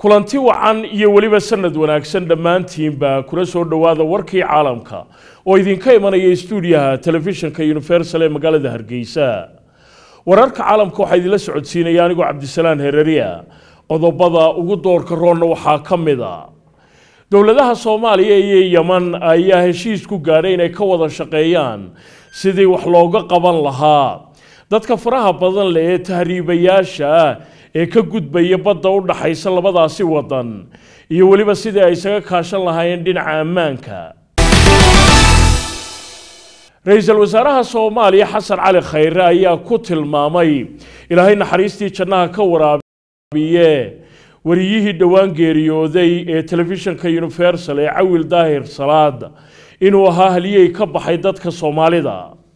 kulanti wacan iyo weliba sanad wanaagsan dhammaantiinba kula soo dhowaada warkii caalamka oo idinka imanaya stuudiyaha telefishinka universal ee magaalada hargeysa wararka caalamka waxaa idinla socodsiinaya anigoo cabdisalaan hereriya qodobada ugu doorka roonna waxaa ka mid a dowladaha soomaaliya iyo yeman ayaa heshiis ku gaadhay inay ka wada shaqeeyaan sidii wax looga qaban lahaa dadka faraha badan leh ee tahriibayaasha ah ee ka gudbaya badda u dhaxaysa labadaasi wadan iyo weliba sidii ay isaga kaashan lahaayeen dhinaca ammaanka ra-iisul wasaaraha soomaaliya xasan cali khayre ayaa ku tilmaamay ilaahay naxariistii jannaha ka waraabiye wariyihii dhowaan geeriyooday ee telefishinka universal ee cawil daahir salaad inuu ahaa haliyey ka baxay dadka soomaalida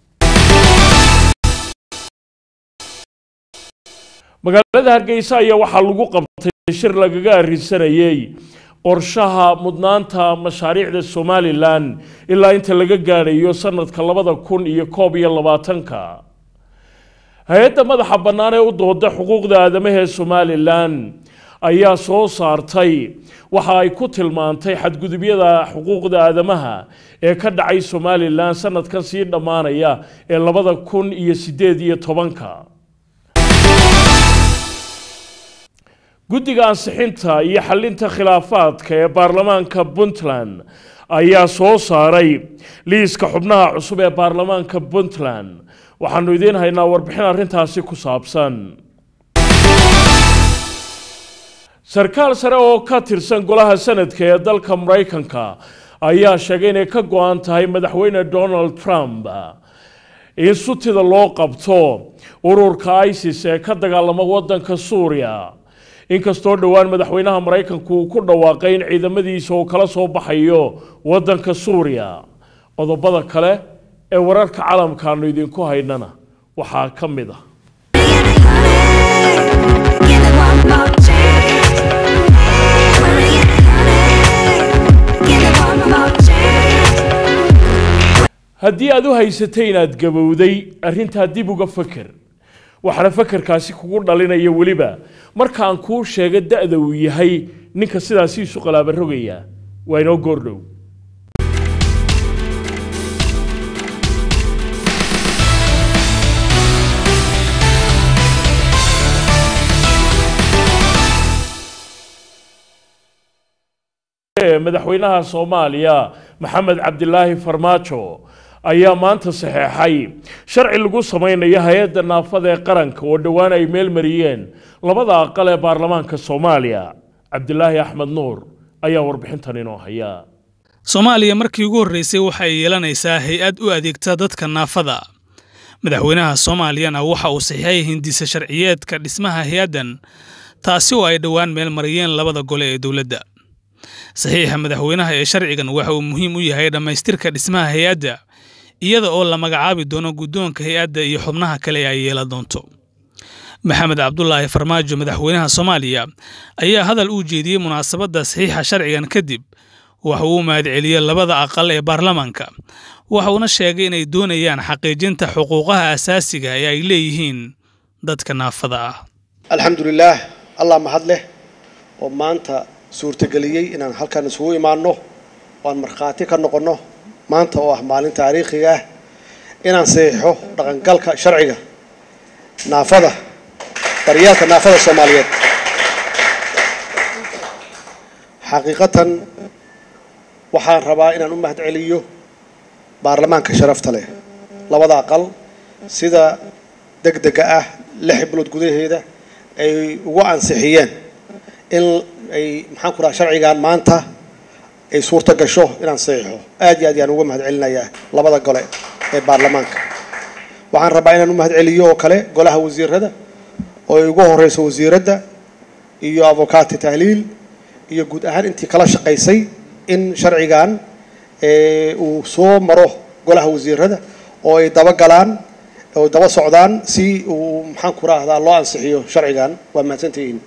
magaalada hargeysa ayaa waxaa lagu qabtay shir lagaga arrinsanayey qorshaha mudnaanta mashaariicda somalilan ilaa inta laga gaadhayo sanadka labada kun iyo koob iyo labaatanka hay-adda madaxa bannaan ee u dooda xuquuqda aadamaha ee somalilan ayaa soo saartay waxa ay ku tilmaantay xadgudubyada xuquuqda aadamaha ee ka dhacay somalilan sanadkan sii dhammaanaya ee labada kun iyo sideed iyo tobanka guddiga ansixinta iyo xalinta khilaafaadka ee baarlamaanka puntland ayaa soo saaray liiska xubnaha cusub ee baarlamaanka puntland waxaanu idiin haynaa warbixin arrintaasi ku saabsan sarkaal sare oo ka tirsan golaha sanadka ee dalka maraykanka ayaa sheegay inay ka go-an tahay madaxweyne donald trump in sutida loo qabto ururka isis ee ka dagaalama wadanka suuriya inkastoo dhowaan madaxweynaha maraykanku uu ku dhawaaqay in ciidamadiisa uu kala soo baxayo wadanka suuriya qodobada kale ee wararka caalamkaanu idinku haynana waxaa ka mid ah haddii aad u haysatay inaad gabowday arrintaa dib uga faker waxaana fakarkaasi kugu dhalinaya weliba markaan kuu sheega da-da uu yahay ninka sidaasi isu qalaaba rogaya waa inoo goordhow madaxweynaha soomaaliya maxamed cabdilaahi farmaajo ayaa maanta saxeexay sharci lagu samaynayo hay-adda naafada ee qaranka oo dhowaan ay meel mariyeen labada aqal ee baarlamaanka soomaaliya cabdilaahi axmed nuur ayaa warbixintan inoo haya soomaaliya markii ugu horreysay waxa ay yeelanaysaa hay-ad u adeegta dadka naafada madaxweynaha soomaaliyana waxa uu saxiixay hindisa sharciyeedka dhismaha hay-addan taasi oo ay dhowaan meel mariyeen labada gole ee dowladda saxiixa madaxweynaha ee sharcigan waxa uu muhiim u yahay dhammaystirka dhismaha hay-adda iyada oo la magacaabi doono guddoonka hay-adda iyo xubnaha kale ay yeelan doonto maxamed cabdulaahi farmaajo madaxweynaha soomaaliya ayaa hadal uu jeediyey munaasabadda saxiixa sharcigan kadib waxa uu mahadceliyey labada aqal ee baarlamaanka waxa uuna sheegay inay doonayaan xaqiijinta xuquuqaha asaasiga ee ay leeyihiin dadka naafada ah alxamdulilaah allah mahad leh oo maanta suurtageliyey inaan halkan isugu imaanno oo aan markhaati ka noqonno maanta oo ah maalin taariikhiga ah inaan saxiixo dhaqangalka sharciga naafada daryeelka naafada soomaaliyeed xaqiiqatan waxaan rabaa inaan u mahad celiyo baarlamaanka sharafta leh labada aqal sida deg dega ah lix bilood gudaheeda ay ugu ansixiyeen in ay maxaan ku raha sharcigan maanta ay suurto gasho inaan saxiixo aad iyo aad yaan uga mahad celinayaa labada gole ee baarlamaanka waxaan rabaa inaan u mahad celiyo oo kale golaha wasiirada oo ay ugu horeyso wasiiradda iyo avokaati tahliil iyo guud ahaan intii kala shaqaysay in sharcigan uu soo maro golaha wasiirada oo ay daba galaan oo daba socdaan si uu maxaan ku rahdaa loo ansixiyo sharcigan waa mahadsantihiin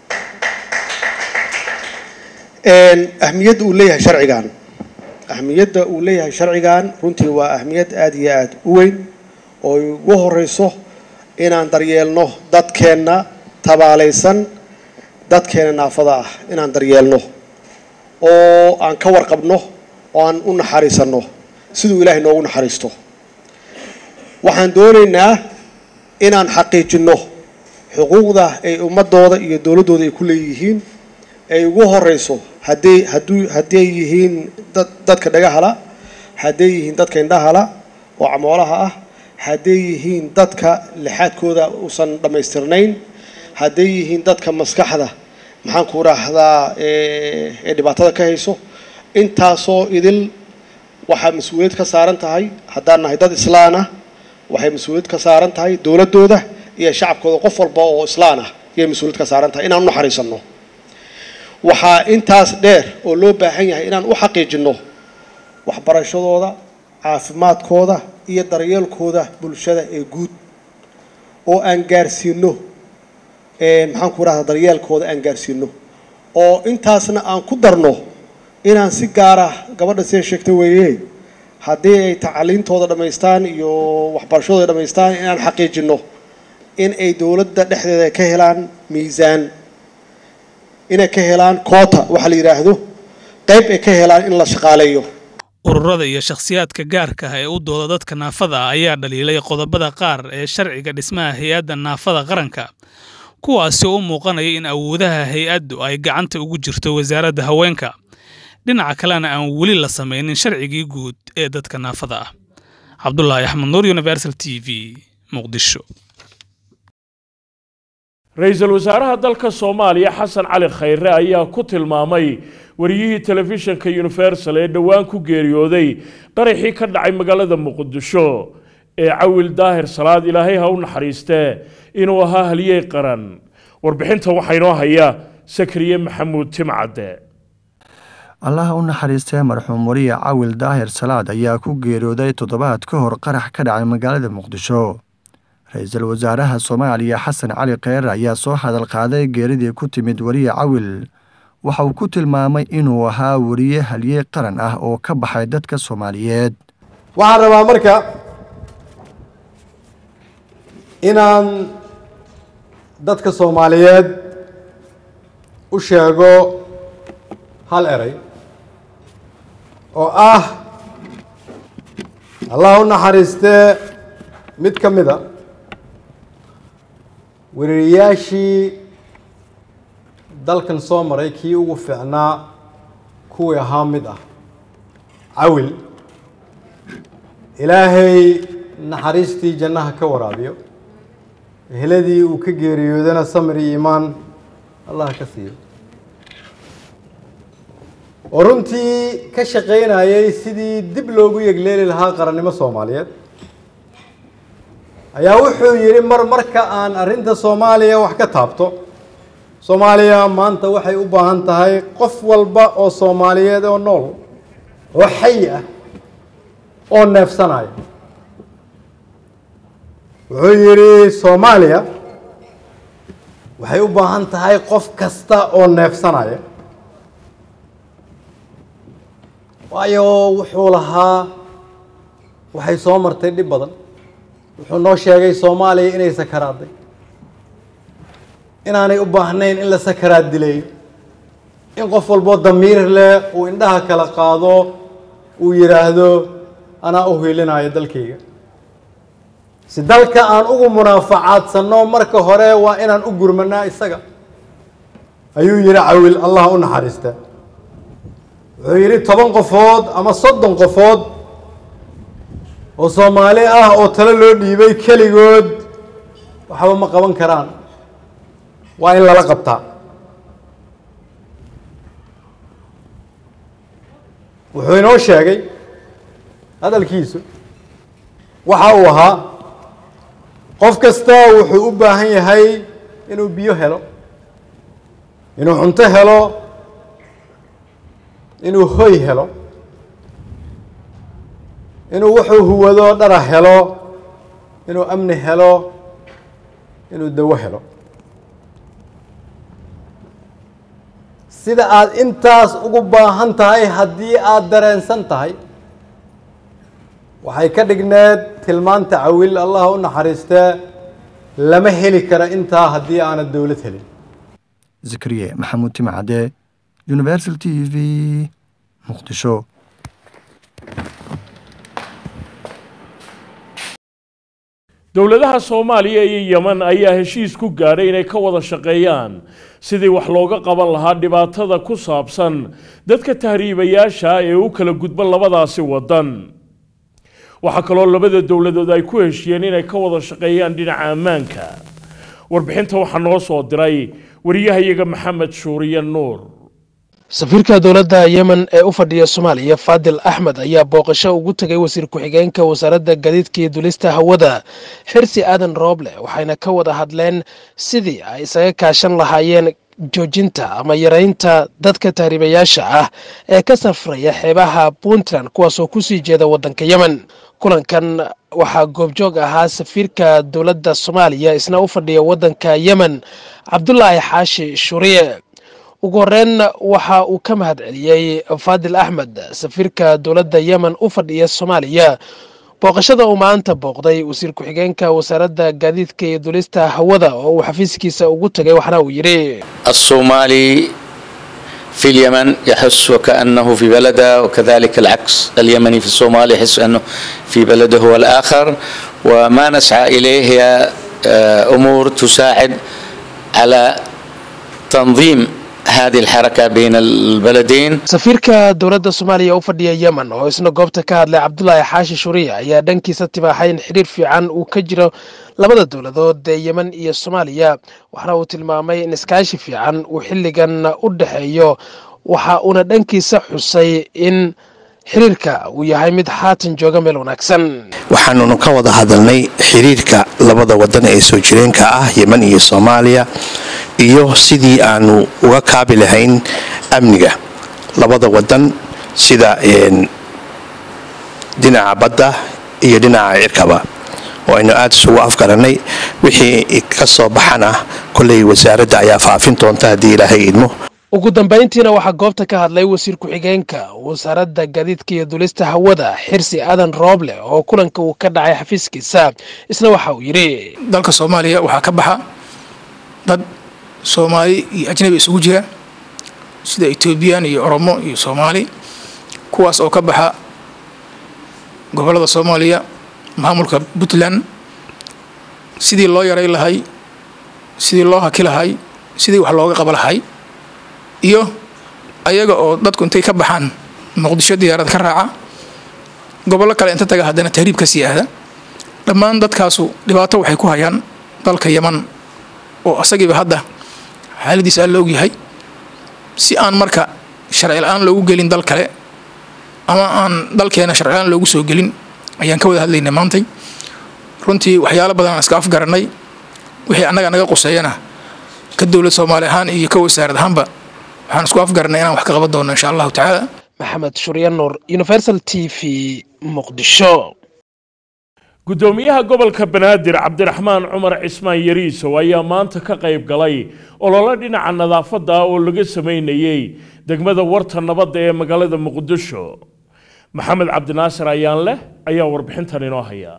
ahmiyadda uu leeyahay sharcigan ahmiyadda uu leeyahay sharcigan runtii waa ahmiyad aada iyo aada u weyn oo ay ugu horeyso inaan daryeelno dadkeenna tabaalaysan dadkeena naafada ah inaan daryeelno oo aan ka warqabno oo aan u naxariisanno siduu ilaahay noogu naxariisto waxaan doonaynaa inaan xaqiijinno xuquuqda ay ummadooda iyo dowladdooda ay ku leeyihiin ay ugu horeyso hadday hadduu hadday yihiin dad dadka dhagahala hadday yihiin dadka indhahala oo camoolaha ah hadday yihiin dadka lixaadkooda uusan dhammaystirnayn hadday yihiin dadka maskaxda maxaan ku raahdaa ee dhibaatada ka hayso intaasoo idil waxaa mas-uuliyad ka saaran tahay haddaan nahay dad islaan ah waxay mas-uuliyad ka saaran tahay dowladdooda iyo shacabkooda qof walba oo islaan ah ayay mas-uuliyad ka saaran tahay inaan u naxariisanno waxaa intaas dheer oo loo baahan yahay inaan u xaqiijinno waxbarashadooda caafimaadkooda iyo daryeelkooda bulshada ee guud oo aan gaarsiino maxaan ku rahdaa daryeelkooda aan gaarsiino oo intaasna aan ku darno inaan si gaara gabadha siday sheegta weeye haddii ay tacliintooda dhammaystaan iyo waxbarashadooda dhammaystaan inaan xaqiijinno in ay dowladda dhexdeeda ka helaan miisaan inay ka helaan koota waxa la yidhaahdo qayb ay ka helaan in la shaqaaleeyo ururada iyo shakhsiyaadka gaarka ah ee u dooda dadka naafada ah ayaa dhaliilay qodobada qaar ee sharciga dhismaha hay-adda naafada qaranka kuwaasi oo u muuqanaya in awoodaha hay-addu ay gacanta ugu jirto wasaaradda haweenka dhinaca kalena aan weli la samaynin sharcigii guud ee dadka naafada ah cabdulaahi axmed nuur universal t v muqdisho ra-iisul wasaaraha dalka soomaaliya xasan cali khayre ayaa ku tilmaamay wariyihii telefishinka universal ee dhowaan ku geeriyooday qaraxii ka dhacay magaalada muqdisho ee cawil daahir salaad ilaahay ha u naxariistee inuu ahaa haliyey qaran warbixinta waxaa inoo haya sakriye maxamuud timcadde allaha u naxariistee marxuum wariye cawil daahir salaad ayaa ku geeriyooday toddobaad ka hor qarax ka dhacay magaalada muqdisho ra-iisul wasaaraha soomaaliya xasan cali kheyre ayaa soo hadal qaaday geeridii ku timid wariye cawil waxa uu ku tilmaamay inuu ahaa wariye haliyey qaran ah oo ka baxay dadka soomaaliyeed waxaan rabaa marka inaan dadka soomaaliyeed u sheego hal eray oo ah allah u naxariistee mid ka mid a wariiriyaashii dalkan soo maray kii ugu fiicnaa kuwii ahaa mid ah cawil ilaahay naxariistii jannaha ka waraabiyo eheladii uu ka geeriyoodana samir iyo iimaan allah ka siiyo oo runtii ka shaqaynayay sidii dib loogu yegleeli lahaa qarannimo soomaaliyeed ayaa wuxuu yidhi mar marka aan arrinta soomaaliya wax ka taabto soomaaliya maanta waxay u baahan tahay qof walba oo soomaaliyeed oo nool oo xayi ah oo neefsanaya wuxuu yidhi soomaaliya waxay u baahan tahay qof kasta oo neefsanaya waayo wuxuu lahaa waxay soo martay dhib badan wuxuu noo sheegay soomaaliya inay sakaraaday inaanay u baahnayn in la sakaraad dileeyo in qof walboo damiir leh uu indhaha kala qaado uu yidhaahdo anaa u hiilinayo dalkayga si dalka aan ugu munaafacaadsanno marka hore waa inaan u gurmanaa isaga ayuu yidhi cawil allah u naxariista wuxuu yidhi toban qofood ama soddon qofood oo soomaali ah oo talo loo dhiibay keligood waxba ma qaban karaan waa in lala qabtaa wuxuu inoo sheegay hadalkiisu waxa uu ahaa qof kasta wuxuu u baahan yahay inuu biyo helo inuu cunto helo inuu hoy helo inuu wuxuu huwado dhara helo inuu amni helo inuu dawo helo sida aad intaas ugu baahan tahay haddii aada dareensan tahay waxay ka dhigneed tilmaanta cawil allah u naxariistee lama heli kara intaa haddii aanad dowlad helin zakariye maxamuud timcade universal t v muqdisho dowladaha soomaaliya iyo yeman ayaa heshiis ku gaadhay inay ka wada shaqeeyaan sidii wax looga qaban lahaa dhibaatada ku saabsan dadka tahriibayaasha ah ee u kala gudba labadaasi waddan waxaa kaloo labada dowladood ay ku heshiyeen inay ka wada shaqeeyaan dhinaca ammaanka warbixinta waxaa noo soo diray wariyahayaga maxamed shuuriye nuur safiirka dowladda yemen ee u fadhiya soomaaliya faadil axmed ayaa booqasho ugu tegay wasiir ku-xigeenka wasaaradda gaadiidka iyo dulista hawada xirsi aadan rooble waxayna ka wada hadleen sidii ay isaga kaashan lahaayeen joojinta ama yaraynta dadka tahriibayaasha ah ee ka safraya xeebaha puntland kuwaasoo kusii jeeda waddanka yemen kulankan waxaa goobjoog ahaa safiirka dowladda soomaaliya isna u fadhiya waddanka yemen cabdulaahi xaashi shuriye ugu horeyn waxa uu ka mahad celiyey faadil axmed safiirka dowladda yemen u fadhiya soomaaliya booqashada uu maanta booqday wasiir ku-xigeenka wasaaradda gaadiidka iyo dulista hawada oo uu xafiiskiisa ugu tegay waxna uu yidhi الصومالي في اليمن يحس وكأنه في بلده وكذلك العكس اليمني في الصومال يحس أنه في بلده هو الآخر وما نسعى إليه هي آه، أمور تساعد على تنظيم هذه الحركة بين البلدين safiirka dowladda soomaaliya u fadhiya yemen oo isna goobta ka hadlay cabdulaahi xaashi shuriya ayaa dhankiisa tibaaxay in xidhiir fiican uu ka jiro labada dowladood ee yemen iyo soomaaliya waxna uu tilmaamay in iskaashi fiican uu xilligan u dhexeeyo waxa uuna dhankiisa xusay in xiriirka uu yahay mid haatan jooga meel wanaagsan waxaanunu ka wada hadalnay xiriirka labada wadan ee soo jireenka ah yemen iyo soomaaliya iyo sidii aanu uga kaabi lahayn amniga labada wadan sida een, dhinaca badda iyo dhinaca cirkaba oo aynu aada isugu afgarannay wixii ka soo baxana kolley wasaaradda ayaa faafin doonta haddii ilaahay idmo ugu dambayntiina waxaa goobta ka hadlay wasiir ku-xigeenka wasaaradda gaadiidka iyo dulista hawada xirsi aadan rooble oo kulanka uu ka dhacay xafiiskiisa isna waxa uu yidhi dalka soomaaliya waxaa ka baxa dad soomaali iyo ajnabi isugu jira sida etoobiyaan iyo oromo iyo soomaali kuwaas oo ka baxa gobollada soomaaliya maamulka puntland sidii loo yaray lahay sidii loo haki lahay sidii wax looga qaba lahay iyo ayaga oo dadku intay ka baxaan muqdisho diyaarad ka raaca gobollo kale inta taga haddana tahriib ka sii aada dhammaan dadkaasu dhibaato waxay ku hayaan dalka yeman oo asagiiba hadda xaaladiisa aan la ogyahay si aan marka sharci la-aan loogu gelin dal kale ama aan dalkeena sharci la-aan loogu soo gelin ayaan ka wada hadlaynay maantay runtii waxyaalo badan aan iska afgarannay wixii annaga naga quseeyana ka dowlad soomaali ahaan iyo ka wasaarad ahaanba waxaan isku afgarannay inaan wax ka qaban doono insha allahu tacaala maxamed shurya nuur universal t v muqdisho gudoomiyaha gobolka banaadir cabdiraxmaan cumar cismaan yariisow ayaa maanta ka qayb galay ololo dhinaca nadaafadda ah oo laga sameynayey degmada warta nabadda ee magaalada muqdisho maxamed cabdinaasir ayaan leh ayaa warbixintan inoo haya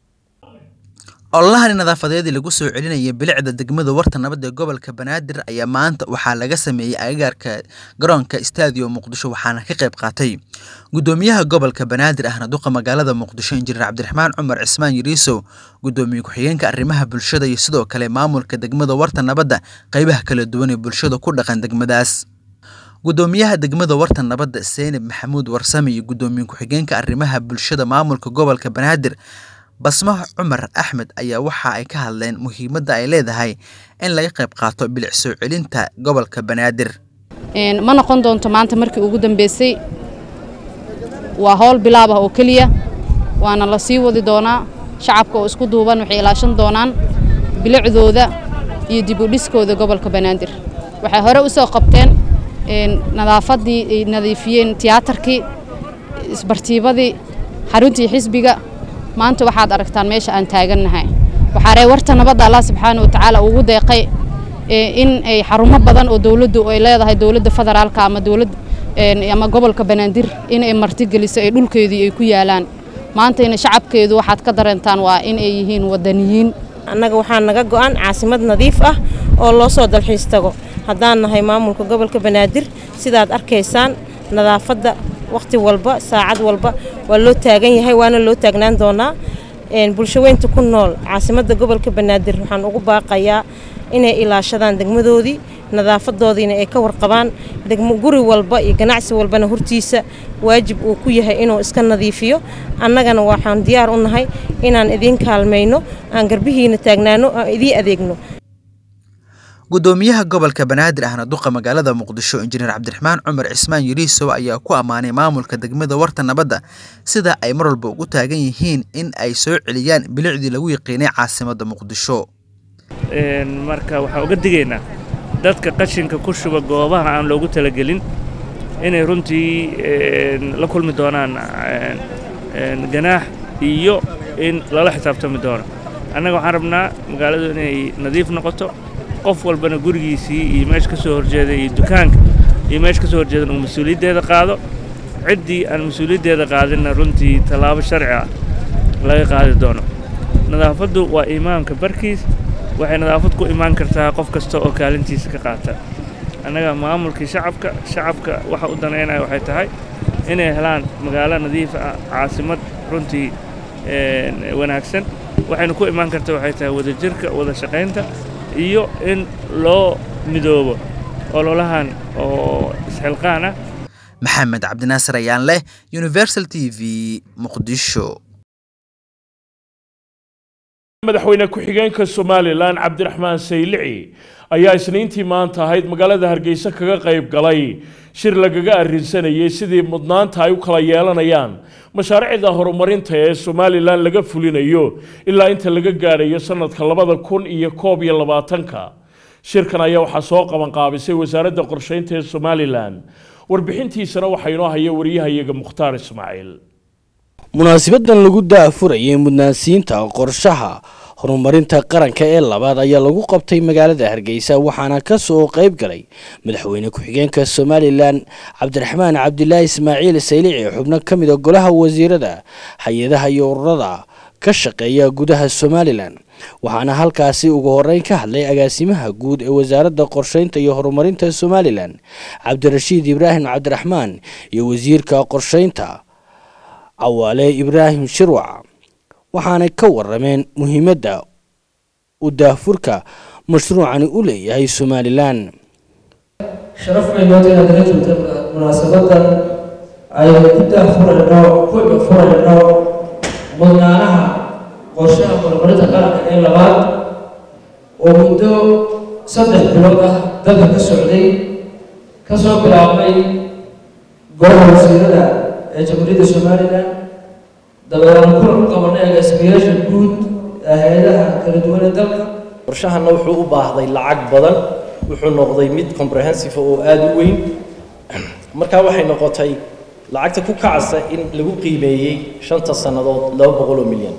ololahani nadaafadeedii lagu soo celinaya bilicda degmada warta nabad ee gobolka banaadir ayaa maanta waxaa laga sameeyey agagaarka garoonka stadium muqdisho waxaana ka qayb qaatay gudoomiyaha gobolka banaadir ahna duqa magaalada muqdisho injineer cabdiraxmaan cumar cismaan yariisow gudoomiye ku-xigeenka arrimaha bulshada iyo sidoo kale maamulka degmada warta nabadda qeybaha kala duwan ee bulshada ku dhaqan degmadaas gudoomiyaha degmada warta nabadda seynab maxamuud warsame iyo gudoomiye ku-xigeenka arrimaha bulshada maamulka gobolka banaadir basmo cumar axmed ayaa waxa ay ka hadleen muhiimadda ay leedahay in laga qayb qaato bilic soo celinta gobolka banaadir ma noqon doonto maanta markii ugu dambeysay waa howl bilaab ah oo keliya waana la sii wadi doonaa shacabka oo isku duuban waxay ilaashan doonaan bilicdooda iyo dib u dhiskooda gobolka banaadir waxay hore u soo qabteen nadaafaddii ay nadiifiyeen tiyaatarkii isbartiibadii xaruntii xisbiga maanta waxaad aragtaan meesha aan taagannahay waxaa ree warta nabadda allah subxaana watacaala ugu deeqay in ay xarumo badan oo dowladdu ay leedahay dowladda federaalka ama dowlad ama gobolka banaadir in ay martigeliso ay dhulkeedii ay ku yaalaan maantayna shacabkeedu waxaad ka dareentaan waa in ay yihiin wadaniyiin annaga waxaa naga go'an caasimad nadiif ah oo loo soo dalxiis tago haddaan nahay maamulka gobolka banaadir sidaad arkaysaan nadaafadda wakhti walba saacad walba waa loo taagan yahay waana loo taagnaan doonaa bulshaweynta ku nool caasimadda gobolka banaadir waxaan ugu baaqayaa inay ilaashadaan degmadoodii nadaafadoodiina ay ka warqabaan guri walba iyo ganacsi walbana hortiisa waajib uu ku yahay inuu iska nadiifiyo annagana waxaan diyaar u nahay inaan idiin kaalmayno aan garbihiina taagnaano aan idiin adeegno gudoomiyaha gobolka banaadir ahna duqa magaalada muqdisho injineer cabdiraxmaan cumar cismaan yuriisow ayaa ku ammaanay maamulka degmada warta nabadda sida ay mar walba ugu taagan yihiin in ay soo celiyaan bilicdii lagu yaqiinay caasimadda muqdisho marka waxaan uga digaynaa dadka qashinka ku shuba goobaha aan loogu talagelin inay runtii la kulmi doonaan ganaax iyo in lala xisaabtami doono annaga waxaan rabnaa magaaladu inay nadiif noqoto qof walbana gurigiisii iyo meesha ka soo horjeeda iyo dukaanka iyo meesha ka soo horjeedan uu mas-uuliyaddeeda qaado ciddii aan mas-uuliyaddeeda qaadinna runtii tallaabo sharci ah laga qaadi doono nadaafaddu waa imaamka barkiis waxay nadaafad ku imaan kartaa qof kasta oo kaalintiisa ka qaata annaga maamulkii shacabka shacabka waxa u danaynaya waxay tahay inay helaan magaalo nadiif ah caasimad runtii wanaagsan waxayna ku imaan kartaa waxay tahay wadajirka wada shaqaynta iyo in loo midoobo ololahan oo isxilqaan ah maxamed cabdinaasir ayaan leh universal t v muqdisho madaxweyne ku-xigeenka somalilan cabdiraxmaan saylici ayaa isniintii maanta ahayd magaalada hargeysa kaga qayb galay shir lagaga arrinsanayay sidii mudnaanta ay u kala yeelanayaan mashaariicda horumarinta ee somalilan laga fulinayo ilaa inta laga gaadhayo sanadka labada kun iyo koob iyo labaatanka shirkan ayaa waxaa soo qabanqaabisay wasaaradda qorsheynta ee somalilan warbixintiisana waxaa inoo haya wariyahayaga mukhtaar ismaaciil munaasibadan lagu daafurayay mudnaansiinta qorshaha horumarinta qaranka ee labaad ayaa lagu qabtay magaalada hargeysa waxaana ka soo qayb galay madaxweyne ku-xigeenka somalilan cabdiraxmaan cabdilaahi ismaaciil saylici xubno ka mid a golaha wasiirada hay-adaha iyo ururada ka shaqeeya gudaha somalilan waxaana halkaasi ugu horeyn ka hadlay agaasimaha guud ee wasaaradda qorsheynta iyo horumarinta somalilan cabdirashiid ibraahim cabdiraxmaan iyo wasiirka qorsheynta cawaale ibraahim shirwac waxaanay ka warameen muhiimadda uu daafurka mashruucani u leeyahay somalilan sharaf bay noo tahay inaad la joogta munaasabadan aynu ku daafurayno ku furayno mudnaanaha qorshaha horumarinta qaranka ee labaad oo muddo saddex bilood ah dalka ka socday ka soo bilaabmay golaha wasiirada ee jamhuuriyadda somalilan dabeedaan kulan u qabanay agaasimayaasha guud ee hay-adaha kala duwan ee dalka qorshahana wuxuu u baahday lacag badan wuxuu noqday mid comprehensive oo aada u weyn markaa waxay noqotay lacagta ku kacasa in lagu qiimeeyey shanta sannadood laba boqol oo milyan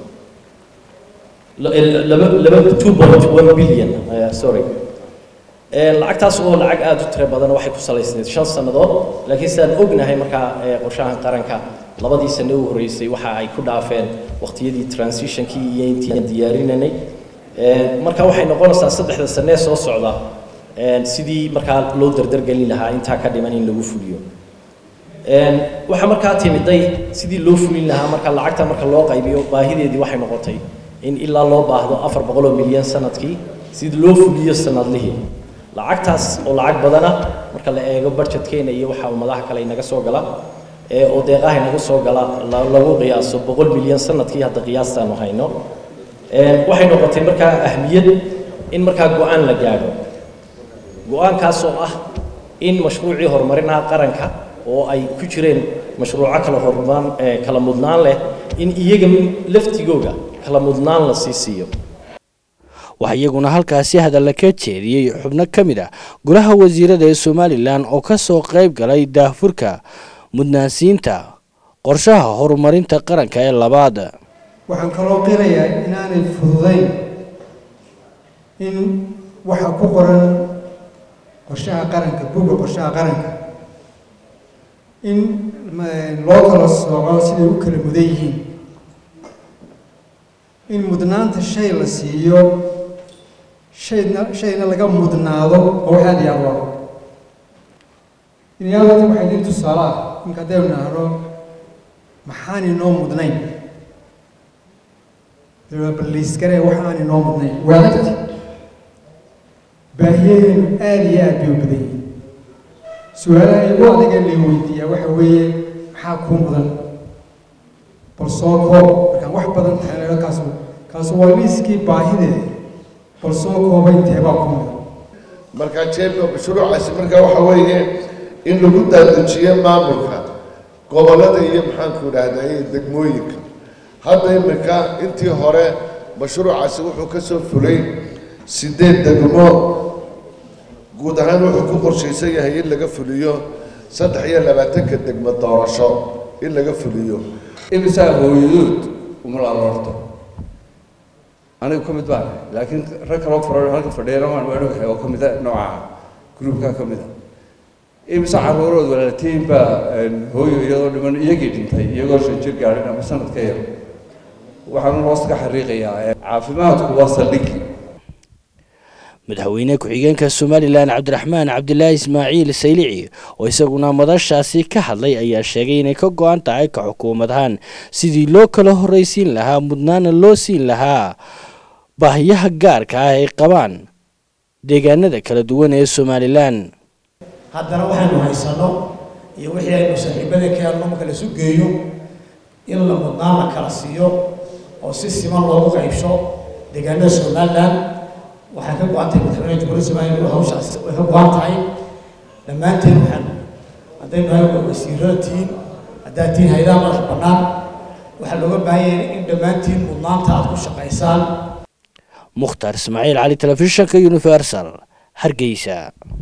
laba laba two point one billion sorry lacagtaas oo lacag aada u tiro badan waxay ku salaysneed shan sannadood laakiin sidaan ognahay markaa qorshahan qaranka labadii sano u horreysay waxa ay ku dhaafeen waqtiyadii transitionkii iyo intii aan diyaarinanay marka waxay noqonaysaa saddexda sanee soo socda sidii markaa loo dardargelin lahaa intaa ka dhiman in lagu fuliyo waxaa markaa timiday sidii loo fulin lahaa marka lacagta marka loo qaybiyo baahideedii waxay noqotay in ilaa loo baahdo afar boqol oo milyan sanadkii sidii loo fuliyo sanadlihii lacagtaas oo lacag badana marka la eego budgetkeena iyo waxa ummadaha kale inaga soo gala oo deeqaha inaga soo gala lagu qiyaaso boqol milyan sanadkii hadda qiyaastaanu hayno waxay noqotay markaa ahmiyad in markaa go-aan la gaadho go-aankaas oo ah in mashruucii horumarinaha qaranka oo ay ku jireen mashruuco kala horumaan kala mudnaan leh in iyaga laftigooga kala mudnaan la sii siiyo waxaa iyaguna halkaasi hadalla ka jeediyey xubno ka mid ah golaha wasiirada ee somalilan oo ka soo qayb galay daafurka mudnaansiinta qorshaha horumarinta qaranka ee labaad waxaan kaloo qirayaa inaanay fududayn in waxa ku qoran qorshaha qaranka buga qorshaha qaranka in loo kala sooco siday u kala mudan yihiin in mudnaanta shay la siiyo shayna shayna laga mudnaado oo wax aad iyo aad u adag inayaalati waxay idin tusaale ah ninka haddaynu nahno maxaan inoo mudnayn balliiskare wax aan inoo mudnayn waa adagti baahiyadeenu aada iyo aad bay u badan yihiin su-aalaha igu adaga la weydiiyaa waxa weeye maxaa kuu mudan bal soo koob markaan wax badan tahay kaasu kaasu waa liiskii baahideeda bal soo koobay teebaa ku mudan marka jeebka mashruucaasi marka waxa weeye in lagu daadajiyo maamulka gobollada iyo maxaanku idhaahdaa degmooyinka hadda imika intii hore mashruucaasi wuxuu ka soo fulay sideed degmo guud ahaan wuxuu ku qorshaysan yahay in laga fuliyo saddex iyo labaatanka degmo doorasho in laga fuliyo imisaa hooyadood umala aroorto anigu ka mid baan laakiin rag kaloo fara halka fadhiyana waan waanahay oo ka mida nooca gruubka ka mida imise caruurood walaaltiin baa hooyo iyadoo dhiman iyagii dhintay iyagoo shan jir gaadhin ama sanad ka yar waxaan hoosta ka xariiqayaa caafimaadku waa saldhigi madaxweyne ku-xigeenka somalilan cabdiraxmaan cabdilaahi ismaaciil saylici oo isaguna madashaasi ka hadlay ayaa sheegay inay ka go-an tahay ka xukuumad ahaan sidii loo kala horraysiin lahaa mudnaana loo siin lahaa baahiyaha gaarka ah ay qabaan deegaanada kala duwan ee somalilan haddana waxaynu haysano iyo wixii aynu saaxiibada ka helno marka la isu geeyo in la mudnaan la kala siiyo oo si siman loogu qaybsho deegaanada somalilan waxay ka go-an tahay madaxweyne jamhuuriyadda somaliya inuu hawshaas way ka go-an tahay dhammaanteen waxaan haddaynu nahay wasiirada tihiin haddaad tihiin haydaha madax bannaan waxaa looga baahan yahay in dhammaantiin mudnaanta aad ku shaqaysaan mukhtaar ismaaciil cali telefishinka universal hargeysa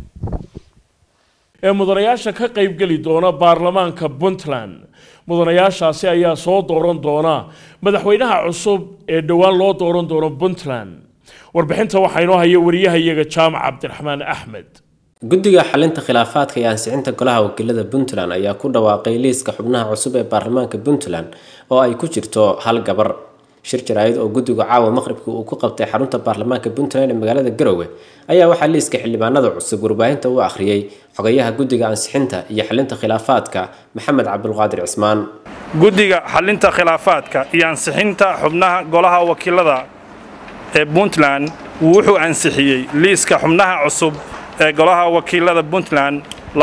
ee mudanayaasha ka qaybgeli doona baarlamaanka puntland mudanayaashaasi ayaa soo dooran doona madaxweynaha cusub ee dhowaan loo dooran doono puntland warbixinta waxaa inoo haya wariyahayaga jaamac cabdiraxmaan axmed guddiga xalinta khilaafaadka iyo ansixinta golaha wakiilada puntland ayaa ku dhawaaqay liiska xubnaha cusub ee baarlamaanka puntland oo ay ku jirto hal gabar shir jaraa'id oo guddigu caawa maqribka uu ku qabtay xarunta baarlamaanka puntland ee magaalada garowe ayaa waxaa liiska xildhibaanada cusub warbaahinta u akhriyey xogayaha guddiga ansixinta iyo xalinta khilaafaadka maxamed cabdulqaadir cismaan guddiga xalinta khilaafaadka iyo ansixinta xubnaha golaha wakiilada ee puntland wuxuu ansixiyey liiska xubnaha cusub ee golaha wakiilada puntland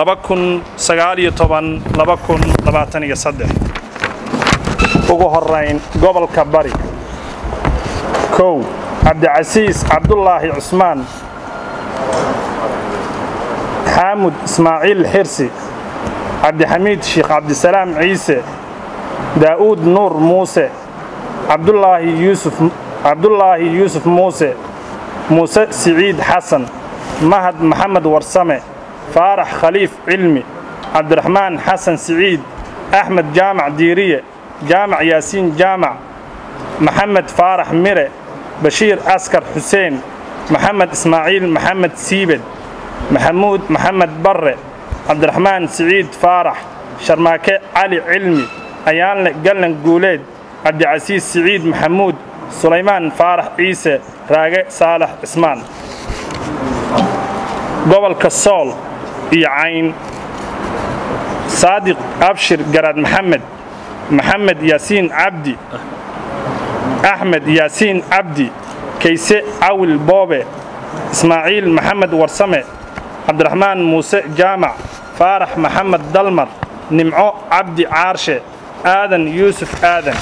ugu horayn gobolka bari kow cabdicasiis cabdulaahi cusmaan xaamud ismaaciil xirsi cabdixamiid sheekh cabdisalaam ciise daa'uud nuur muuse cabdulaahi yuusuf cabdulaahi yuusuf muuse muuse siciid xasan mahad maxamed warsame faarax khaliif cilmi cabdiraxmaan xasan siciid axmed jaamac diiriye jaamac yaasiin jaamac maxamed faarax mire bashiir askar xuseen maxamed ismaaciil maxamed siibed maxamuud maxamed barre cabdiraxmaan siciid faarax sharmaake cali cilmi ayaanle gallan guuleed cabdicasiis siciid maxamuud sulaymaan faarax ciise raage saalax cismaan gobolka sool iyo cayn saadiq abshir garaad maxamed maxamed yaasiin cabdi axmed yaasiin cabdi kayse cawil boobe ismaaciil maxamed warsame cabdiraxmaan muuse jaamac faarax maxamed dalmar nimco cabdi caarshe aadan yuusuf aadan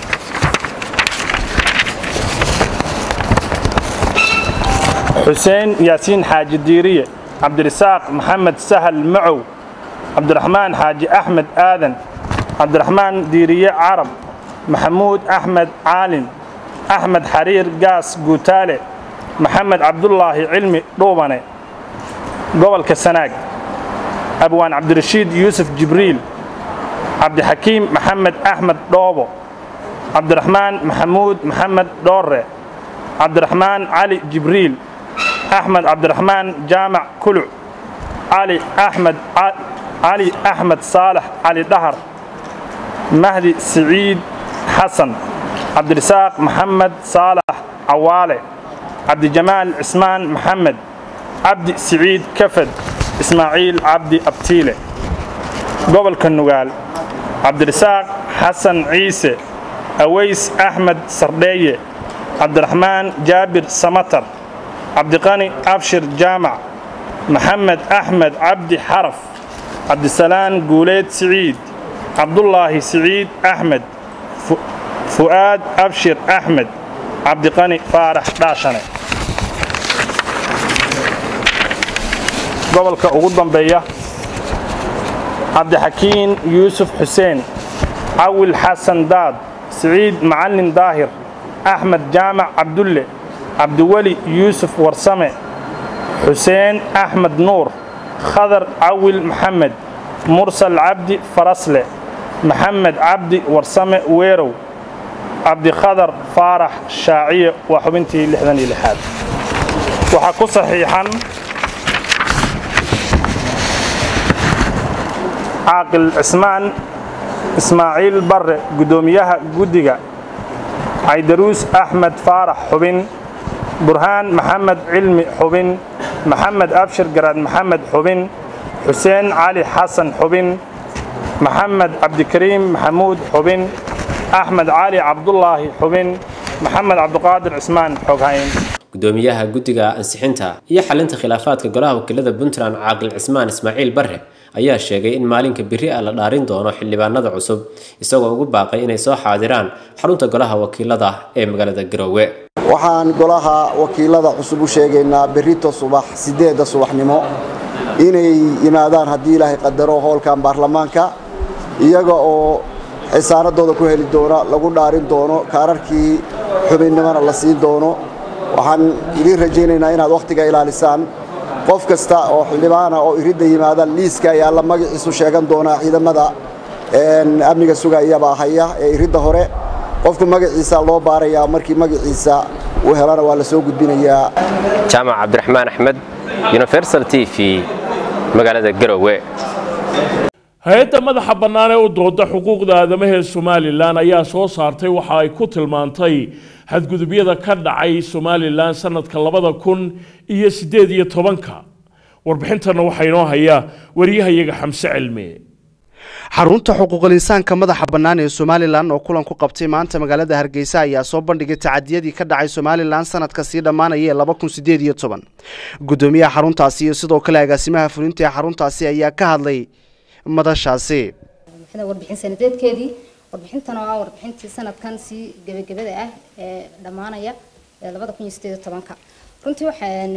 xuseen yaasiin xaaji diiriye cabdirisaaq maxamed sahal macow cabdiraxmaan xaaji axmed aadan cabdiraxmaan diiriye carab maxamuud axmed caalin axmed xariir gaas guutaale maxamed cabdulaahi cilmi dhuubane gobolka sanaag abwaan cabdirashiid yuusuf jibriil cabdixakiim maxamed axmed dhoobo cabdiraxmaan maxamuud maxamed dhoorre cabdiraxmaan cali jibriil axmed cabdiraxmaan jaamac kuluc cali axmed cali axmed saalax cali dhahar mahdi siciid xasan cabdirisaaq maxamed saalax cawaale cabdijamaal cismaan maxamed cabdi siciid kafad ismaaciil cabdi abtiile gobolka nugaal cabdirasaaq xasan ciise aways axmed sardheeye cabdiraxmaan jaabir samatar cabdiqani abshir jaamac maxamed axmed cabdi xaraf cabdisalaan guuleed siciid cabdulaahi siciid axmed fu'aad abshir axmed cabdiqani faarax dhaashane gobolka ugu dambeeya cabdixakiin yuusuf xuseen cawil xasan daad siciid macalin daahir axmed jaamac cabdulle cabdiweli yuusuf warsame xuseen axmed nuur khadar cawil maxamed mursal cabdi farasle maxamed cabdi warsame weerow cabdikhadar faarax shaaciye waa xubintii lixdan iyo lixaad waxaa ku saxiixan caaqil cismaan ismaaciil barre guddoomiyaha guddiga caydaruus axmed faarax xubin burhaan maxamed cilmi xubin maxamed abshir garaad maxamed xubin xuseen cali xasan xubin maxamed cabdikariim maxamuud xubin axmed cali cabdulaahi xubin maxamed cabdiqaadir cismaan xoghayn gudoomiyaha guddiga ansixinta iyo xalinta khilaafaadka golaha wakiilada puntland caaqil cismaan ismaaciil barre ayaa sheegay in maalinka biri ah la dhaarin doono xildhibaanada cusub isagoo ugu baaqay inay soo xaadiraan xarunta golaha wakiilada ee magaalada garoowe waxaan golaha wakiilada cusub u sheegaynaa berito subax sideedda subaxnimo inay yimaadaan haddii ilaahay qadaro howlkan baarlamaanka iyaga oo xisaanadooda ku heli doona lagu dhaarin doono kaararkii xubinnimona la siin doono waxaan idiin rajaynaynaa inaad wakhtiga ilaalisaan qof kasta oo xildhibaana oo iridda yimaada liiska ayaa la magaciisu sheegan doonaa ciidamada amniga sugayabaa haya ee iridda hore qofku magaciisa loo baarayaa markii magaciisa uu helana waa la soo gudbinayaa jaamac cabdiraxmaan axmed universal t v magaalada garowe hay-adda madaxa bannaan ee u dooda xuquuqda aadamaha ee somalilan ayaa soo saartay waxa ay ku tilmaantay xadgudubyada ka dhacay somalilan sanadka labada kun iyo siddeed iyo tobanka warbixintana waxaa inoo haya waryahayaga xamse cilmi xarunta xuquuqul insaanka madaxa bannaan ee somalilan oo kulan ku qabtay maanta magaalada hargeysa ayaa soo bandhigay tacadiyadii ka dhacay somalilan sanadka sii dhammaanaya ee laba kun sideed iyo toban guddoomiyaha xaruntaasi iyo sidoo kale agaasimaha fulinta ee xaruntaasi ayaa ka hadlay madashaasi warbixin sanadeedkeedii warbixintan oo ah warbixintii sanadkan sii gebagabada ah ee dhammaanaya labada kun iyo sideed iyo tobanka runtii waxaan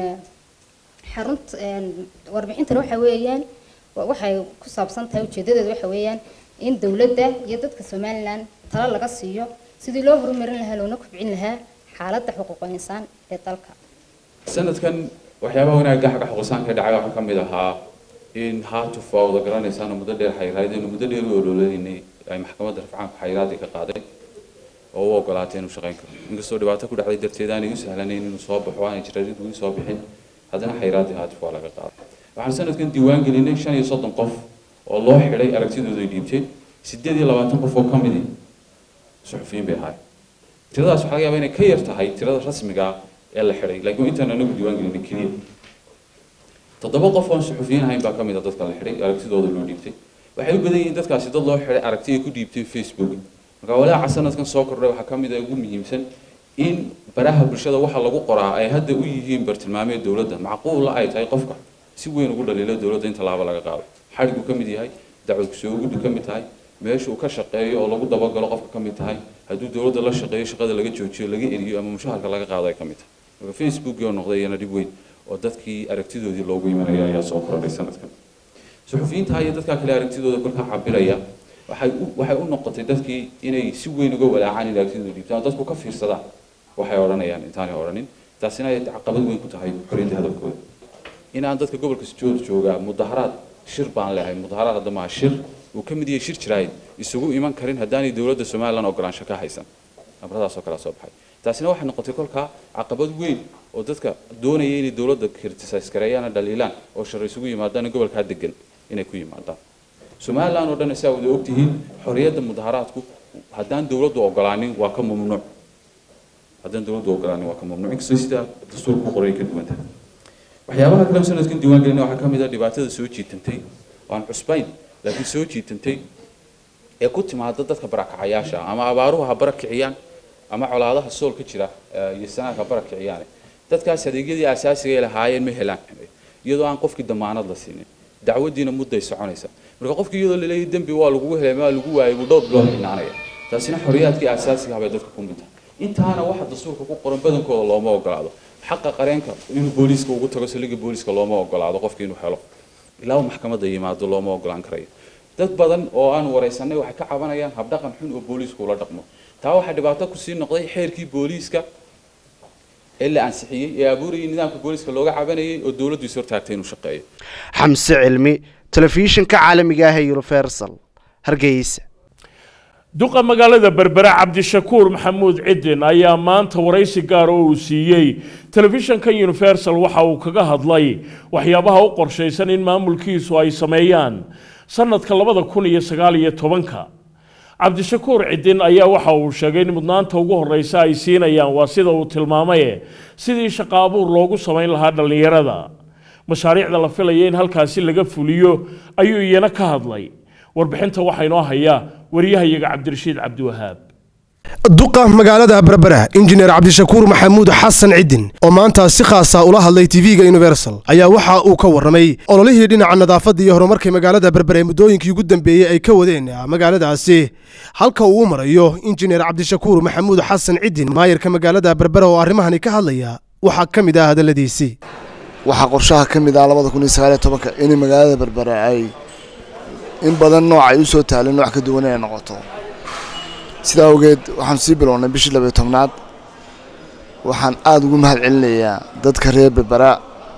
xarunt warbixintan waxa weeyaan waxay ku saabsan tahay ujeedadeedu waxa weeyaan in dowladda iyo dadka somalilan talo laga siiyo sidii loo horumarin lahaa loona kobcin lahaa xaaladda xuquuqul insaan ee dalka sanadkan waxyaabaha wanaagga xagga xuquuqsaan ka dhacay waxaa ka mid ahaa in haatuf waa wada garanaysaan muddo dheer xayiraadeen muddo dheer u ololaynay ay maxkamadda rafcaanka xayiraadii ka qaaday oo u ogolaatay inuu shaqayn karo inkastoo dhibaato ku dhacday darteed aanay u sahlanayn inuu soo baxo aanay jirarid ugu soo bixin haddana xayiraadii haatuf waa laga qaaday waxaan sanadkan diiwaan gelinay shan iyo soddon qof oo loo xidhay aragtidooda ay dhiibteen siddeed iyo labaatan qof oo ka midi suxufiyiin bay ahaay tiradaas waxaa laga yaabaa inay ka yar tahay tirada rasmiga ah ee la xidhay laakiin intaan anagu diiwaan gelinay keliya toddoba qof oon suxufiyiin ahayn baa ka mid a dadka la xidhay aragtidooda loo dhiibtay waxay u badan yihiin dadkaasi dad loo xidhay aragti ay ku dhiibteen facebook marka walaaca sanadkan soo kordhay waxaa ka mid a ugu muhiimsan in baraha bulshada waxa lagu qoraa ay hadda u yihiin bartilmaameed dowladda macquula ay tahay qofka si weyn ugu dhaliilo dowladda in tallaabo laga qaado xadhigu ka mid yahay dacwad kusoogudu ka mid tahay meesha uu ka shaqeeyo oo lagu dabagalo qofka ka mid tahay hadduu dowladda la shaqeeyo shaqada laga joojiyo laga eriyo ama mushaharka laga qaado ay ka mid tahay marka facebook oo noqday iyana dhib weyn oo dadkii aragtidoodii loogu imanaya ayaa soo kordhay sanadkan suxufiyiinta iyo dadkaa kale aragtidooda kolkaa cabiraya waxay u waxay u noqotay dadkii inay si weyn uga walaacaan in aragtidooda dhiibtaan dadku ka fiirsadaan waxay odhanayaan intaanay odhanin taasina ay caqabad weyn ku tahay xorriyadda hadalkooda in aan dadka gobolka joog joogaa mudaharaad shir baan leehay mudaharaad hadda maaha shir uu ka mid yahay shir jiraayid isugu iman karin haddaanay dowladda somalilan ogolaansho ka haysan amradaasoo kale soo baxay taasina waxay noqotay kolkaa caqabad weyn oo dadka doonaya inay dowladda criticize gareeyaan dhaliilaan oo shar isugu yimaadaan gobolkaa degan inay ku yimaadaan somalilan oo dhan saa wada ogtihiin xorriyadda mudaharaadku haddaan dowladdu ogolaanin waa ka mamnuuc haddaan dowladdu ogolaanin waa ka mamnuuc inkastoo sida dastuurka ku qoray ka duwan tahay waxyaabaha kale sanadkan diiwaan gelina waxaa ka mid ah dhibaatada soo jiitantay oo aan cusbayn laakiin soo jiitantay ee ku timaada dadka barakacayaasha ama abaaruhu ha barakiciyaan ama colaadaha sool ka jira iyo sanaadka barakiciyaane dadkaas adeegyadii asaasiga ay lahaayeen ma helaan iyadoo aan qofkii damaanad la siinin dacwadiina mudday soconaysa marka qofkii iyadoo laleeyahay dembi waa lagugu helay ma lagu waayay buu dhowr bilood xinaanaya taasina xorriyaadkii asaasiga habay dadka ku mid tahay intaana waxa dastuurka ku qoran badankooda looma ogolaado xaqa qareenka inuu booliiska ugu tago saldhigga booliiska looma ogolaado qofka inuu helo ilaa maxkamadda yimaado looma ogolaan karayo dad badan oo aan waraysanay waxay ka cabanayaan habdhaqan xun oo booliisku ula dhaqmo taa waxaa dhibaato kusii noqday xeerkii booliiska ee la ansixiyey ee abuurayay nidaamka booliiska looga cabanayay oo dowladdu is hortaagtay inuu shaqeeyo xamse cilmi telefishinka caalamiga ah ee universal hargeysa duqa magaalada berbera cabdishakuur maxamuud cidin ayaa maanta waraysi gaar oo uu siiyey telefishanka universal waxa uu kaga hadlay waxyaabaha u qorshaysan in maamulkiisu ay sameeyaan sanadka labada kun iyo sagaal iyo tobanka cabdishakuur cidin ayaa waxa uu sheegay in mudnaanta ugu horeysa ay siinayaan waa sida uu tilmaamaye sidii shaqo abuur loogu samayn lahaa dhallinyarada mashaariicda la filaya in halkaasi laga fuliyo ayuu iyana ka hadlay warbixinta waxaa inoo haya wariyahayaga cabdirashiid cabdiwahaab duqa magaalada berbera injineer cabdishakuur maxamuud xasan cidin oo maanta si khaasa ula hadlay tv-ga universal ayaa waxa uu ka warramay ololihii dhinaca nadaafadda iyo horumarka magaalada berbera ee muddooyinkii ugu dambeeyey ay ka wadeen magaaladaasi halka uu u marayo injineer cabdishakuur maxamuud xasan cidin maayarka magaalada berbera oo arrimahani ka hadlaya waxaa ka mid ah hadalladiisii waxaa qorshaha ka mid ah labada kun iyo sagaal iyo tobanka in magaalada berbera ay in badan nooc ay u soo taalin nooc ka duwan inay noqoto sidaa awgeed waxaan sii bilownay bishii labayo tobnaad waxaan aada ugu mahad celinayaa dadka reer berbera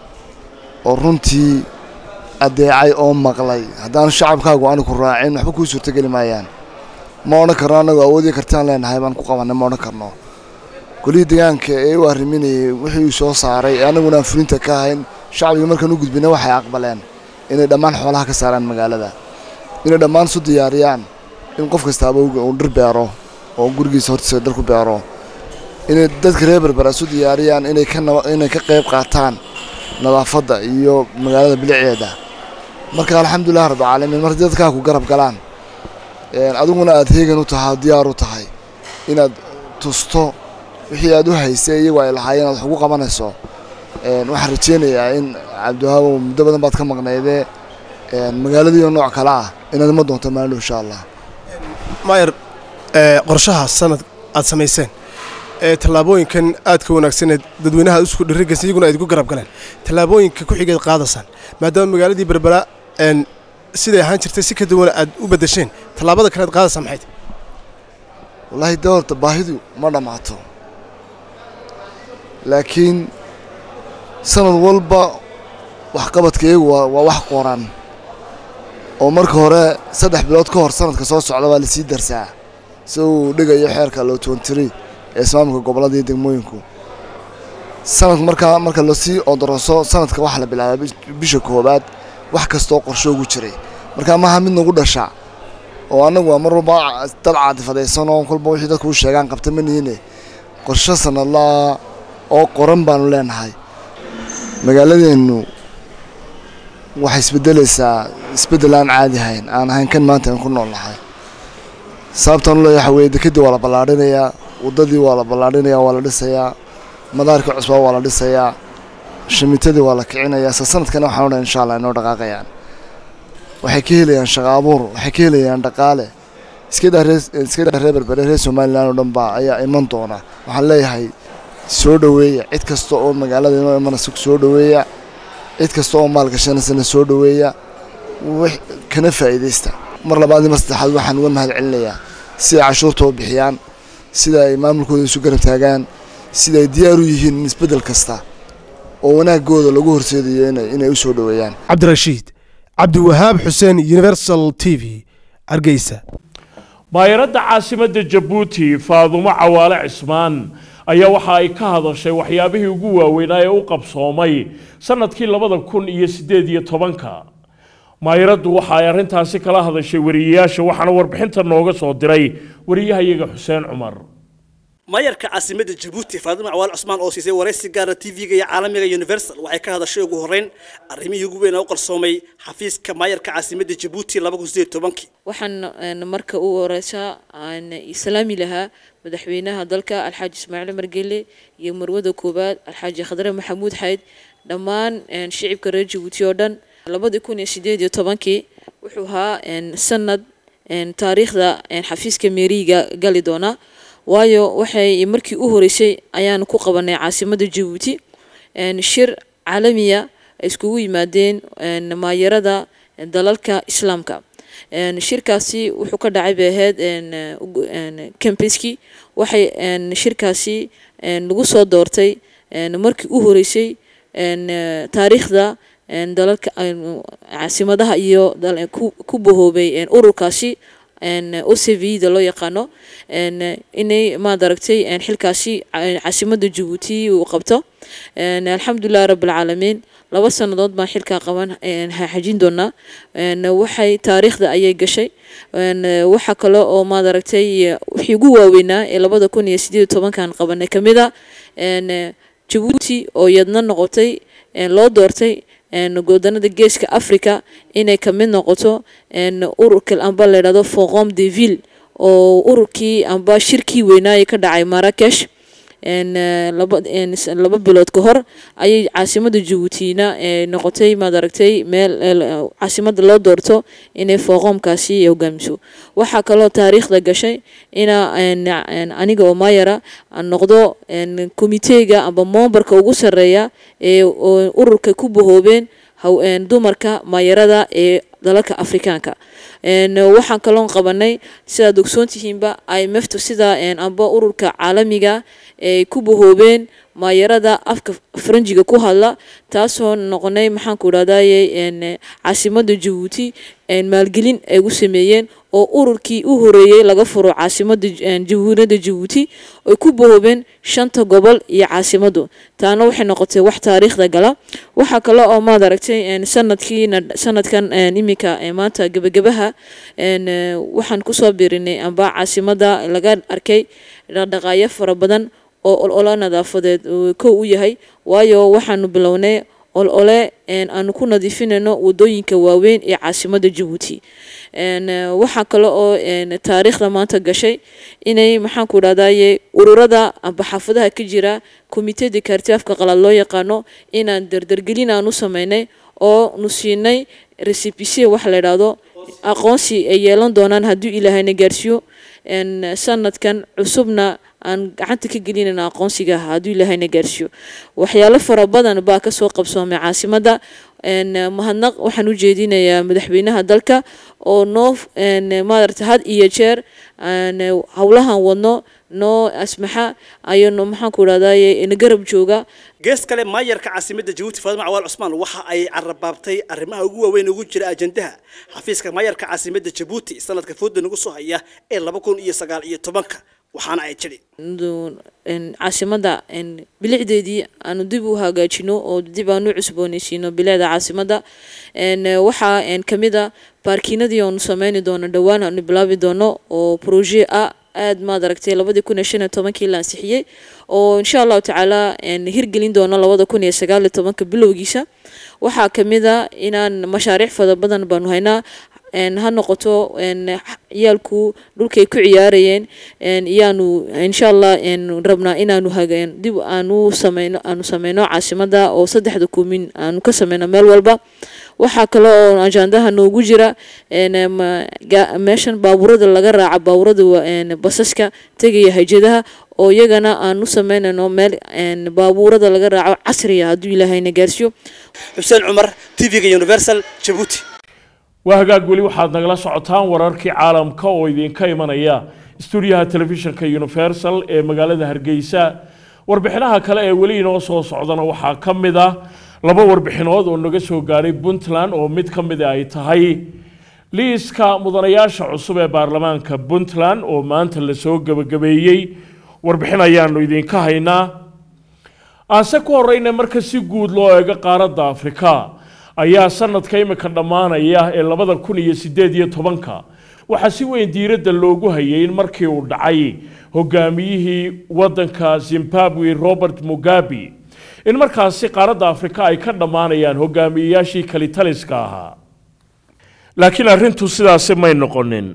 oo runtii addeecay oo maqlay haddaan shacabkaagu aanu ku raacin waxba kuu suurtogeli maayaan ma odhan karno annagu awoodii kartaan leenahay baan ku qabannay ma odhan karno golihii deegaanka ee u arriminayay wixii uu soo saaray ee annaguna aan fulinta ka ahayn shacbiga markaan u gudbina waxay aqbaleen inay dhammaan xoolaha ka saaraan magaalada inay dhammaan isu diyaariyaan in qof kastaaba uu dhir beero oo gurigiisa hortiisa dhir ku beero inay dadka reer berbera isu diyaariyaan inay ka inay ka qayb qaataan nadaafadda iyo magaalada biliceeda marka alxamdulilah rabbilcaalamiin marka dadkaa ku garab galaan adiguna aad heegan u tahay diyaar u tahay inaad tusto wixii aad u haysay iyagu ay lahaayeen aad wax ugu qabanayso waxaan rajeynayaa in cabdiwahaabo muddo badan baad ka maqnaydee magaaladiiyo nooc kale ah inaad ima doonto maalin insha allah maayar qorshaha sanad aad samayseen ee tallaabooyinkan aadka wanaagsaneed dadweynaha aad isku dhirigaysa iyaguna aad igu garab galeen tallaabooyinka ku xigeed qaadasan maadaama magaaladii berbera siday ahaan jirtay si ka duwan aad u beddesheen tallaabada kale aad qaadaysaa maxay tahay wallaahi dee horta baahidu ma dhammaato laakiin sanad walba waxqabadka iyagu waa waa wax qoran oo marka hore saddex bilood ka hor sanadka soo socda waa lasii darsaa si uu dhigayo xeerka lotntry ee ismaamulka gobollada iyo degmooyinku sanadka markaa marka lasii odoroso sanadka waxaa la bilaabaa bisha koowaad wax kastoo qorsho ugu jiray marka maaha mid nagu dhasha oo annagu waa mar walba dad caadifadaysan oo kolba wixii dadku u sheegaan qabta ma nihiine qorsho sanadlaa oo qoran baanu leenahay magaaladeennu waxay isbedelaysaa isbeddel aan caadi ahayn aan ahayn kan maanta aan ku nool nahay sababtaan u leeyahay waxa weeye dekedii waa la ballaadhinayaa waddadii waa la ballaadhinayaa waa la dhisayaa madaarkii cusbaa waa la dhisayaa shamitadii waa la kicinayaa se sanadkana waxaan odhan insha allah inoo dhaqaaqayaan waxay ka helayaan shaqo abuur waxay ka helayaan dhaqaale iska daa ree iska daa reer berbere reer somaliland oo dhan baa ayaa iman doona waxaan leeyahay soo dhoweeya cid kasta oo magaalada inoo imanaysa soo dhoweeya cid kasta oo maal gashanaysana soo dhoweeya wix kana faa'iidaysta mar labaad iyo mar saddexaad waxaan uga mahad celinayaa sida ay cashuurta u bixiyaan sida ay maamulkooda isu garab taagaan sida ay diyaar u yihiin in isbeddel kasta oo wanaagooda lagu horseedayo inay inay u soo dhoweeyaan cabdirashiid cabdiwahaab xuseen universal t v hargeysa maayaradda caasimadda jabuuti faadumo cawaale cismaan ayaa waxa ay ka hadashay waxyaabihii ugu waaweynaa ee u qabsoomay sanadkii labada kun iyo siddeed iyo tobanka maayaraddu waxa ay arrintaasi kala hadashay wariyeyaasha waxaana warbixinta nooga soo diray wariyahayaga xuseen cumar maayarka caasimadda jabuuti faadimo cawaal cusmaan oo siisay waraysi gaara tv-ga iyo caalamiga universal waxay ka hadashay ugu horreyn arrimihii ugu weyn oo u qarsoomay xafiiska maayarka caasimadda jabuuti waxaan marka u horeysa aan islaami lahaa madaxweynaha dalka alxaaji ismaaciil margele iyo marwada koowaad alxaaji khadre maxamuud xayd dhammaan shicibka reer jabuuti oo dhan labadii kun iyo sideed iyo tobankii wuxuu ahaa sanad taariikhda xafiiska meeriga gali doona waayo waxay markii u horeysay ayaan ku qabanay caasimadda jabuuti shir caalamiya ay iskugu yimaadeen maayarada dalalka islaamka shirkaasi wuxuu ka dhacay bay ahayd campeski waxay shirkaasi lagu soo doortay markii u horeysay taariikhda dalalka caasimadaha iyo ku bahoobay ururkaasi ocvda loo yaqaano inay maad aragtay xilkaasi caasimadda jabuuti uu qabto alxamdulilahi rabbilcaalamiin laba sannadood baan xilkaa qaban xajin doonaa waxay taariikhda ayay gashay waxa kale oo maad aragtay wixii ugu waaweynaa ee labada kun iyo sideed tobankan qabanay kamid a jabuuti oo yadna noqotay loo doortay godanada geeska africa inay kamid noqoto ururka amba layidhahdo foqom de ville oo ururkii amba shirkii weynaaye ka dhacay marakesh laba bilood ka hor ayay caasimada jabuutina noqotay maad aragtay meel caasimada loo doorto inay foqoomkaasi hogaamiso waxaa kaloo taariikhda gashay ina aniga oo maayara noqdo komiteega amba moombarka ugu sareeya ee ururka ku bahoobeen dumarka maayarada ee dalalka afrikaanka waxaan kaloon qabanay sidaad ogsoontihiinba imftu sida amba ururka caalamiga ay ku bahoobeen maayarada afka faranjiga ku hadla taasoo noqonay maxaanku idhahdaye caasimada jabuuti maalgelin ay u sameeyeen oo ururkii u horeeyey laga furo caasimada jamhuuriyadda jabuuti ay ku bahoobeen shanta gobol iyo caasimadu taana waxay noqotay wax taariikhda gala waxaa kale oo maad aragtay sanadkiina sanadkan iminka maanta gebagabaha waxaan kusoo birinay amba caasimada laga arkay dhaqdhaqaayo fara badan oo olole nadaafadeed kow u yahay waayo waxaanu bilownay olole aanu ku nadiifinayno wadooyinka waaweyn ee caasimada jabuuti waxaa kale oo taariikhda maanta gashay inay maxaanku idhahdaye ururada amba xaafadaha ka jira komiteda kaartiafka qalaad loo yaqaano inaan dardargelin aan u sameynay oo nu siinay recipc waxa la idhaahdo aqoonsi ay yeelan doonaan hadduu ilaahayna gaarsiiyo sanadkan cusubna aan gacanta ka gelinayna aqoonsiga hadduu ilaahayna gaarsiiyo waxyaalo fara badan baa kasoo qabsoomay caasimada mahadnaq waxaan u jeedinayaa madaxweynaha dalka oo noo maarata had iyo jeer howlahan wadno noo asmaxa ayano maxaanku idhahdaye garab jooga gees kale maayarka caasimadda jabuuti faadimo cawaal cusmaan waxa ay carabaabtay arrimaha ugu waaweyn ugu jira ajandaha xafiiska maayarka caasimadda jabuuti sanadka fooda nagu soo haya ee laba kun iyo sagaal iyo tobanka waxaana ay tidhi caasimada bilicdeedii aanu dib u hagaajino oo dib aan u cusbooneysiino bilicda caasimada waxaa kamid a baarkiinadii aanu sameyni doono dhowaan aanu bilaabi doono oo proje ah aad maad aragtay labadii kun iyo shan iyo tobankii la ansixiyey oo insha allahu tacaala hirgelin doono labada kun iyo sagaal iyo tobanka bilowgiisa waxaa kamid a inaan mashaariic fara badan baanu haynaa ha noqoto ciyaalku dhulkay ku ciyaarayeen iyaanu insha allah rabnaa inaanu hagan dib aanu sameyno aanu sameyno caasimada oo saddexda kumin aanu ka sameyno meel walba waxaa kale oo ajandaha noogu jira meeshan baabuurada laga raaca baabuurada basaska tegaya hajadaha oo iyagana aan u sameynayno meel baabuurada laga raaco casriya hadduu ilaahayna gaarsiiyo xuseen cumar tv-ga universal jabuuti waa hagaag weli waxaad nagala socotaan wararkii caalamka oo idinka imanaya stuudiyaha telefishinka universal ee magaalada hargeysa warbixinaha kale ee weli inoo soo socdana waxaa ka mid ah laba warbixinood oo naga soo gaadhay puntland oo mid ka mid ay tahay liiska mudanayaasha cusub ee baarlamaanka puntland oo maanta lasoo gebagabeeyey warbixin ayaanu idinka haynaa aanse ku horeyna marka si guud loo eego qaaradda afrika ayaa sanadka imika dhammaanaya ee labada kun iyo sideed iyo tobanka waxaa si weyn diiradda loogu hayay in markii uu dhacay hogaamiyihii waddanka zimbabwe robert mugabe in markaasi qaaradda afrika ay ka dhammaanayaan hogaamiyeyaashii kalitaliska ahaa laakiin arrintu sidaasi may noqonin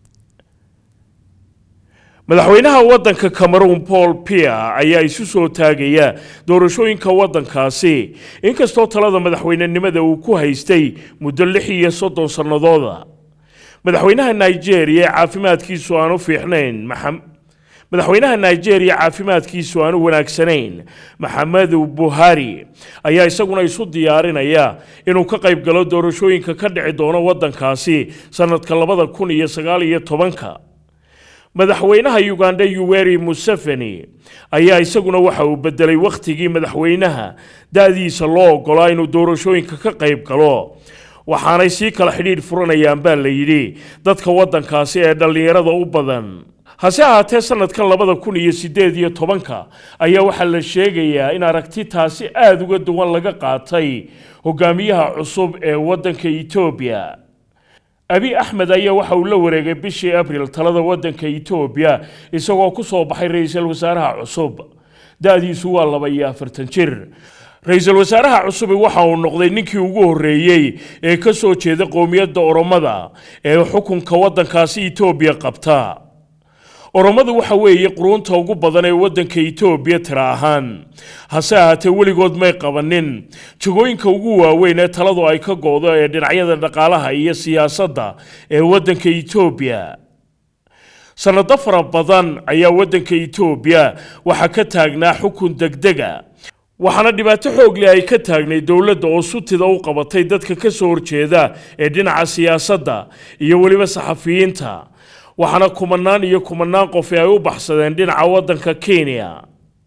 madaxweynaha waddanka cameroon paul pia ayaa isu soo taagaya doorashooyinka waddankaasi inkastoo talada madaxweynenimada uu ku haystay muddo lix iyo soddon sannadooda madaxweynaha nigeria ee caafimaadkiisu aanu fiicnayn madaxweynaha nigeria caafimaadkiisu aanu wanaagsanayn maxamedu buhari ayaa isaguna isu diyaarinaya inuu ka qayb galo doorashooyinka ka dhici doono waddankaasi sannadka labada kun iyo sagaal iyo tobanka madaxweynaha uganda yuweri museveni ayaa isaguna waxa uu bedelay wakhtigii madaxweynaha da-diisa loo ogolaa inuu doorashooyinka ka qayb galo waxaanay sii kala xidhiidh furanayaan baa la yidhi dadka waddankaasi ee dhallinyarada u badan hase ahaatee sanadkan labada kun iyo siddeed iyo tobanka ayaa waxaa la sheegayaa in aragti taasi aada uga duwan laga qaatay hogaamiyaha cusub ee waddanka etoobiya abi axmed ayaa waxa uu la wareegay bishii abril talada waddanka etoobiya isagoo ku soo baxay ra-iisul wasaaraha cusub da-diisu waa laba iyo afartan jir ra-iisul wasaaraha cusubi waxa uu noqday ninkii ugu horreeyey ee ka soo jeeda qowmiyadda oromada ee xukunka waddankaasi etoobiya qabta oromadu waxa weeye quruunta ugu badan ee waddanka etoobiya tira ahaan hase ahaatee weligood may qabanin jagooyinka ugu waaweyn ee taladu ay ka go-do ee dhinacyada dhaqaalaha iyo siyaasadda ee waddanka etoobiya sanado fara badan ayaa waddanka etoobiya waxaa ka taagnaa xukun degdega waxaana dhibaato xoogle ay ka taagnay dowladda oo sutida u qabatay dadka ka soo horjeeda ee dhinaca siyaasadda iyo weliba saxafiyiinta waxaana kumanaan iyo kumanaan qofi ay u baxsadeen dhinaca waddanka kenya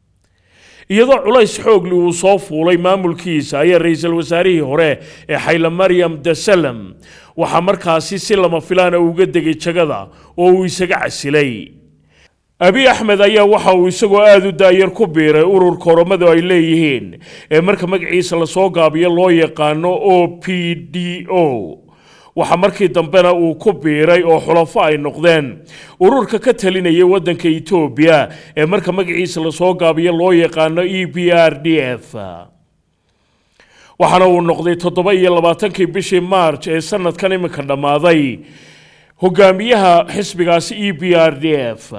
iyadoo culays xoogli uu soo fuulay maamulkiisa ayaa ra-iisul wasaarihii hore ee xayla maryam dasalam waxaa markaasi si lama filaana uga degay jagada oo uu isaga casilay abi axmed ayaa waxa uu isagoo aada u daayar ku biiray ururka oromadu ay leeyihiin ee marka magaciisa lasoo gaabiyo loo yaqaano o p d o waxaa markii dambena uu ku biiray oo xulafo ay noqdeen ururka ka talinaya waddanka etoobiya ee marka magaciisa lasoo gaabiyo loo yaqaano e b r d f waxaana uu noqday toddoba iyo labaatankii bishii march ee sanadkan iminka dhammaaday hogaamiyaha xisbigaasi e b r d f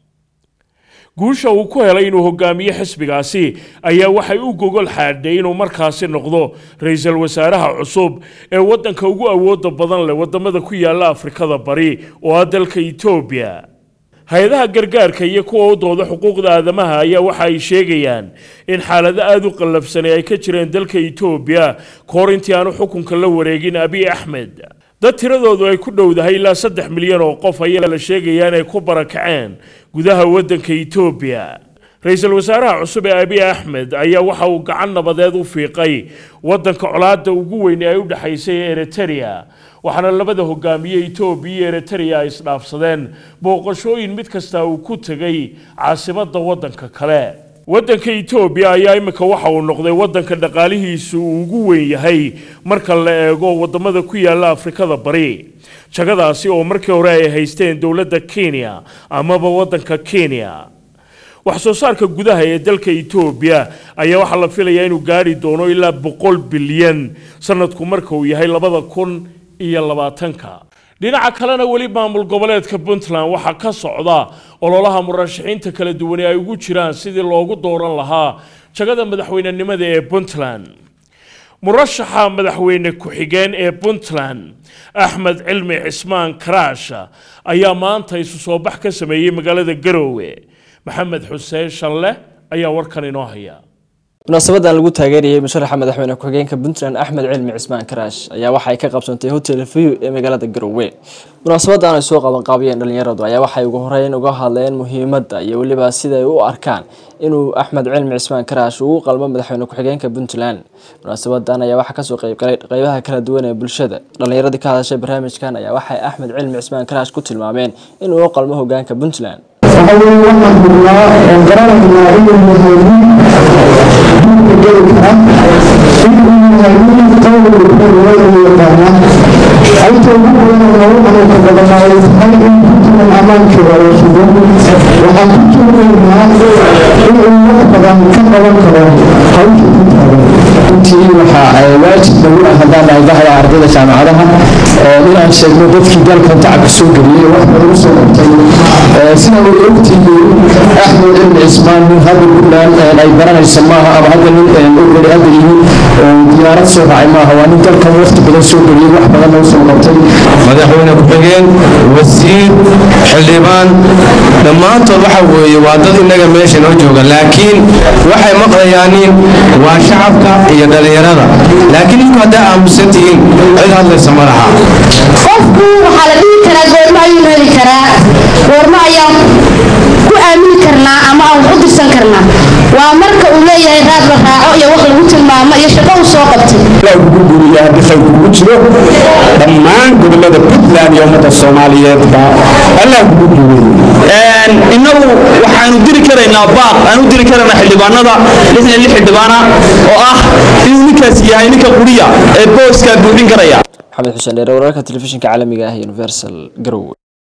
guusha uu ku helay inuu hogaamiye xisbigaasi ayaa waxay u gogol xaadhay inuu markaasi noqdo ra-iisul wasaaraha cusub ee waddanka ugu awooda badan leh wadamada ku yaala afrikada bari oo ah dalka etoobiya hay-adaha gargaarka iyo kuwa u dooda xuquuqda aadamaha ayaa waxa ay sheegayaan in xaalado aada u qallafsanay ay ka jireen dalka etoobiya kahor intii aanu xukunka la wareegin abiy axmed dad tiradoodu ay ku dhowdahay ilaa saddex milyan oo qof ayaa la sheegayaa inay ku barakaceen gudaha waddanka etoobiya ra-iisul wasaaraha cusub ee abiy axmed ayaa waxa uu gacan nabadeed u fiiqay waddanka colaadda ugu weyn ee ay u dhexaysay ee eritrea waxaana labada hogaamiye etoobiya iyo eritrea ay isdhaafsadeen booqashooyin mid kasta uu ku tegay caasimadda waddanka kale waddanka etoobiya ayaa iminka waxa uu noqday waddanka dhaqaalihiisu uu ugu weyn yahay marka la eego wadamada ku yaala afrikada bari jagadaasi oo markii hore ay haysteen dowladda kenya amaba waddanka kenya wax soo saarka gudaha ee dalka etoobiya ayaa waxaa la filayaa inuu gaari doono ilaa boqol bilyan sanadku marka uu yahay labada kun iyo labaatanka dhinaca kalena weli maamul goboleedka puntland waxaa ka socda ololaha murashaxiinta kala duwane ay ugu jiraan sidii loogu dooran lahaa jagada madaxweynenimada ee puntland murashaxa madaxweyne ku-xigeen ee puntland axmed cilmi cismaan karaash ayaa maanta isu soo bax ka sameeyey magaalada garoowe maxamed xuseen shanle ayaa warkan inoo haya munaasabadan lagu taageerayay musharaxa madaxweyne ku-xigeenka puntland axmed cilmi cismaan karaash ayaa waxay ka qabsantay hotel view ee magaalada garowe munaasabadan ay soo qabanqaabiyeen dhalinyaradu ayaa waxay ugu horeyn uga hadleen muhiimadda iyo weliba siday u arkaan inuu axmed cilmi cismaan karaash ugu qalmo madaxweyne ku-xigeenka puntland munaasabadan ayaa waxaa kasoo qeybgalay qeybaha kala duwan ee bulshada dhalinyaradii ka hadashay barnaamijkan ayaa waxay axmed cilmi cismaan karaash ku tilmaameen inuu u qalmo hogaanka puntland ayta ugu badan loogu xanuunka badanaay ammaankeeda la sugo waxaan ku tuugaynaa inuu wax badan ka qaban karo hawsha ku taagan runtii waxaa waajib nagu ah haddaan nahay bahda ardayda jaamacadaha inaan sheegno dadkii dalkan tacabka soo geliyey wax badan u soo qabtay sida way ogtihiin axmed ibn cismaan nin hadda puntland ay baranayso maaha ama hadda nin ogoli hadda yihiin diyaarad soo raacay maaha waa nin dalkan waqti badan soo geliyey wax badanna u soo qabtay madaxweyne ku-xigeen wasiir xildhibaan dhammaantood waxa weeye waa dad innaga meesha noo jooga laakiin waxay maqlayaanin waa shacabka iyo dhallinyarada laakiin idinku haddaa aamusan tihiin cid hadlaysa ma laha qofku waxaa la dhihi karaa goormo ayuu heli karaa goormo ayaan ku aamini karnaa ama aan wax u dirsan karnaa waa marka uu leeyahay raad la raaco iyo wax lagu tilmaamo iyo shaqo uu soo qabtay ilaa kugu guuriyaa haddii khayr kugu jiro dhammaan gobollada puntland iyo ummadda soomaaliyeedba allah kugu guureeyey innagu waxaanu diri karaynaa baaq aanu diri karaynaa xildhibaanada lixdan iyo lix xildhibaana oo ah inuu ninkaas yahay ninka quriya ee booskaa buuxin karaya maxamed xuseen dheere wararka telefishinka caalamiga ah ee universal garowe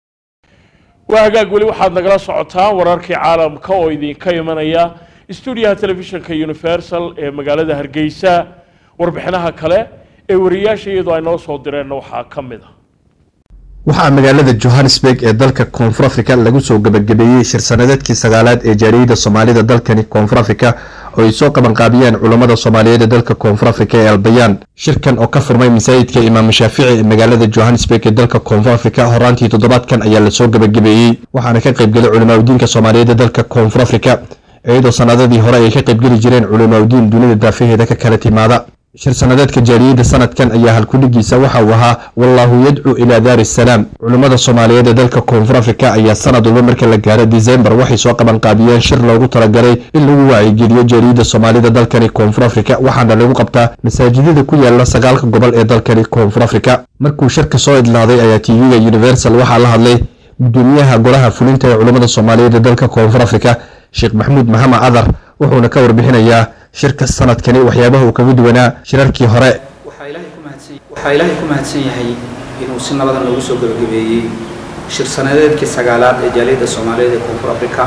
waa hagaag weli waxaad nagala socotaan wararkii caalamka oo idinka imanaya stuudiyaha telefishinka universal ee magaalada hargeysa warbixinaha kale ee wariyaasha iyadoo ay noo soo direenna waxaa ka mid ah waxaa magaalada johannesburg ee dalka koonfur africa lagu soo gabagabeeyey shir sanadeedkii sagaalaad ee jaariyada soomaalida dalkani koonfur africa oo ay soo qabanqaabiyeen culammada soomaaliyeed ee dalka koonfur africa ee albayaan shirkan oo ka furmay masaajidka imaam shaafici ee magaalada johannesburg ee dalka koonfur africa horaantii toddobaadkan ayaa lasoo gabagabeeyey waxaana ka qaybgelay culimaadudiinka soomaaliyeed ee dalka koonfur africa iyadoo sanadadii hore ay ka qaybgeli jireen culimaadudiin dunida daafaheeda ka kala timaada shir sanadeedka jaariyadda sanadkan ayaa halkudhigiisa waxa uu ahaa wallaahu yadcuu ilaa daari salaam culimmada soomaaliyeed ee dalka koonfur africa ayaa sanad walba marka la gaaro disembar waxay soo qabanqaabiyeen shir loogu talagalay in lagu waacigeliyo jaariyadda soomaalida dalkani koonfur africa waxaana lagu qabtaa masaajidada ku yaala sagaalka gobol ee dalkani koonfur africa markuu shirka soo idlaaday ayaa tv-ga universal waxaa la hadlay gudoomiyaha golaha fulinta ee culimmada soomaaliyeed ee dalka koonfur africa sheekh maxamuud maxamed adar wuxuuna ka warbixinayaa shirka sanadkani waxyaabaha uu kaga duwanaa shirarkii hore waxaa ilaahay ku mahadsan yahay inuu si nabadan loogu soo gabagabeeyey shir sanadeedkii sagaalaad ee jaaliyadda soomaaliyeed ee koonfur africa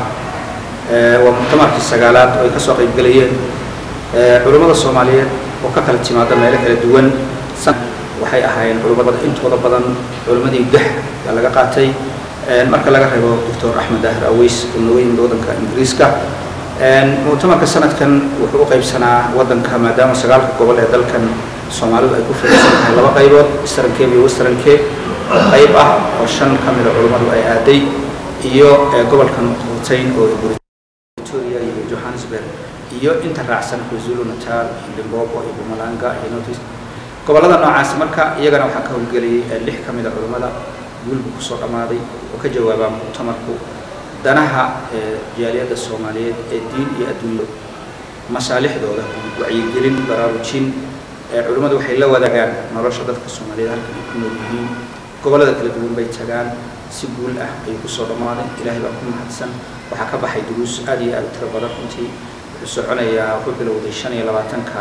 waa muctamarkii sagaalaad oo ay ka soo qaybgelayeen culummada soomaaliyeed oo ka kala timaada meelo kala duwan waxay ahaayeen culummada intooda badan culimmadii gax yaa laga qaatay marka laga reebo doctor axmed dahir aweys oo nooga yimid waddanka ingiriiska muctamarka sanadkan wuxuu u qaybsanaa waddanka maadaama sagaalka gobol ee dalkan soomaalidu ay ku fadhiisan tahay laba qaybood eastern cape iyo western cape oo qayb ah oo shan ka mida culummadu ay aaday iyo gobolkan hoteyn oo victoria iyo johannesburg iyo inta raacsan kwazulu natal iyo limbobo iyo bumalanga iyo northeast gobollada noocaas marka iyagana waxaa ka howlgelayay lix ka mida culummada guulbu kusoo dhammaaday oo ka jawaabaa muctamarku danaha jaaliyadda soomaaliyeed ee diin iyo adduunyo masaalixdooda wacyigelin baraarujin culimmadu waxay la wadaagaan nolosha dadka soomaaliyeed halkan ay ku nool yihiin gobollada kala duwan bay tagaan si guul ah ayuu kusoo dhammaaday ilaahay baa ku mahadsan waxaa ka baxay duruus aad iyo aad u tiro badan runtii wuxuu soconayaa wuxuu bilowday shan iyo labaatanka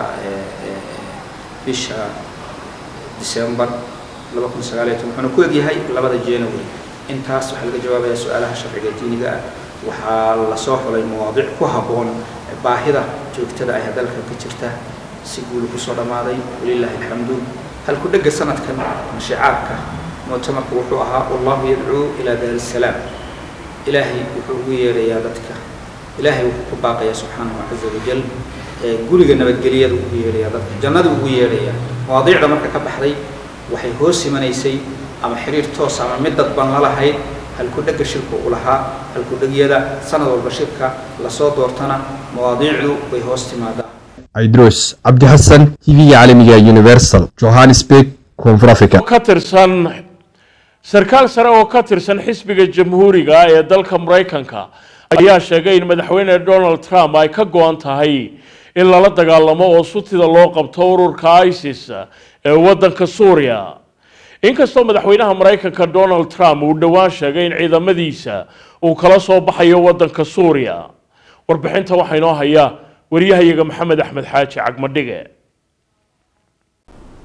bisha disembar laba kun sagaal iyo toban wuxuuna ku egyahay labada january intaas waxaa laga jawaabayaa su-aalaha sharciga diiniga ah waxaa lasoo xulay mawaadiic ku habboon baahida joogtada ah ee dalka ka jirta si guul kusoo dhammaaday walilaahi alxamdu halku dhegga sanadkan mashicaarka muctamarku wuxuu ahaa wallahu yadcuu ilaa daari salaam ilaahay wuxuu ugu yeedhayaa dadka ilaahay wuxuu ku baaqayaa subxaanahu caza wajal guriga nabadgelyada ugu yeedhayaa dadka jannada ugu yeedhayaa mawaadiicda marka ka baxday waxay hoos imanaysay ama xiriir toos ama mid dadban la lahayd halkudhegga shirka u lahaa halkudhegyada sanad walba shirka lasoo doortana mawaadiicdu way hoos timaadaa عيدروس عبد حسن تي في عالمية يونيفرسال جوهانسبيك كونفور أفريقيا ka tirsan sarkaal sare oo ka tirsan xisbiga jamhuuriga ee dalka maraykanka ayaa sheegay in madaxweyne donald trump ay ka go-an tahay in lala dagaalamo oo sutida loo qabto ururka isis ee waddanka suuriya inkastoo madaxweynaha maraykanka donald trump uu dhowaan sheegay in ciidamadiisa uu kala soo baxayo waddanka suuriya warbixinta waxaa inoo haya wariyahayaga maxamed axmed xaaji cagmadhige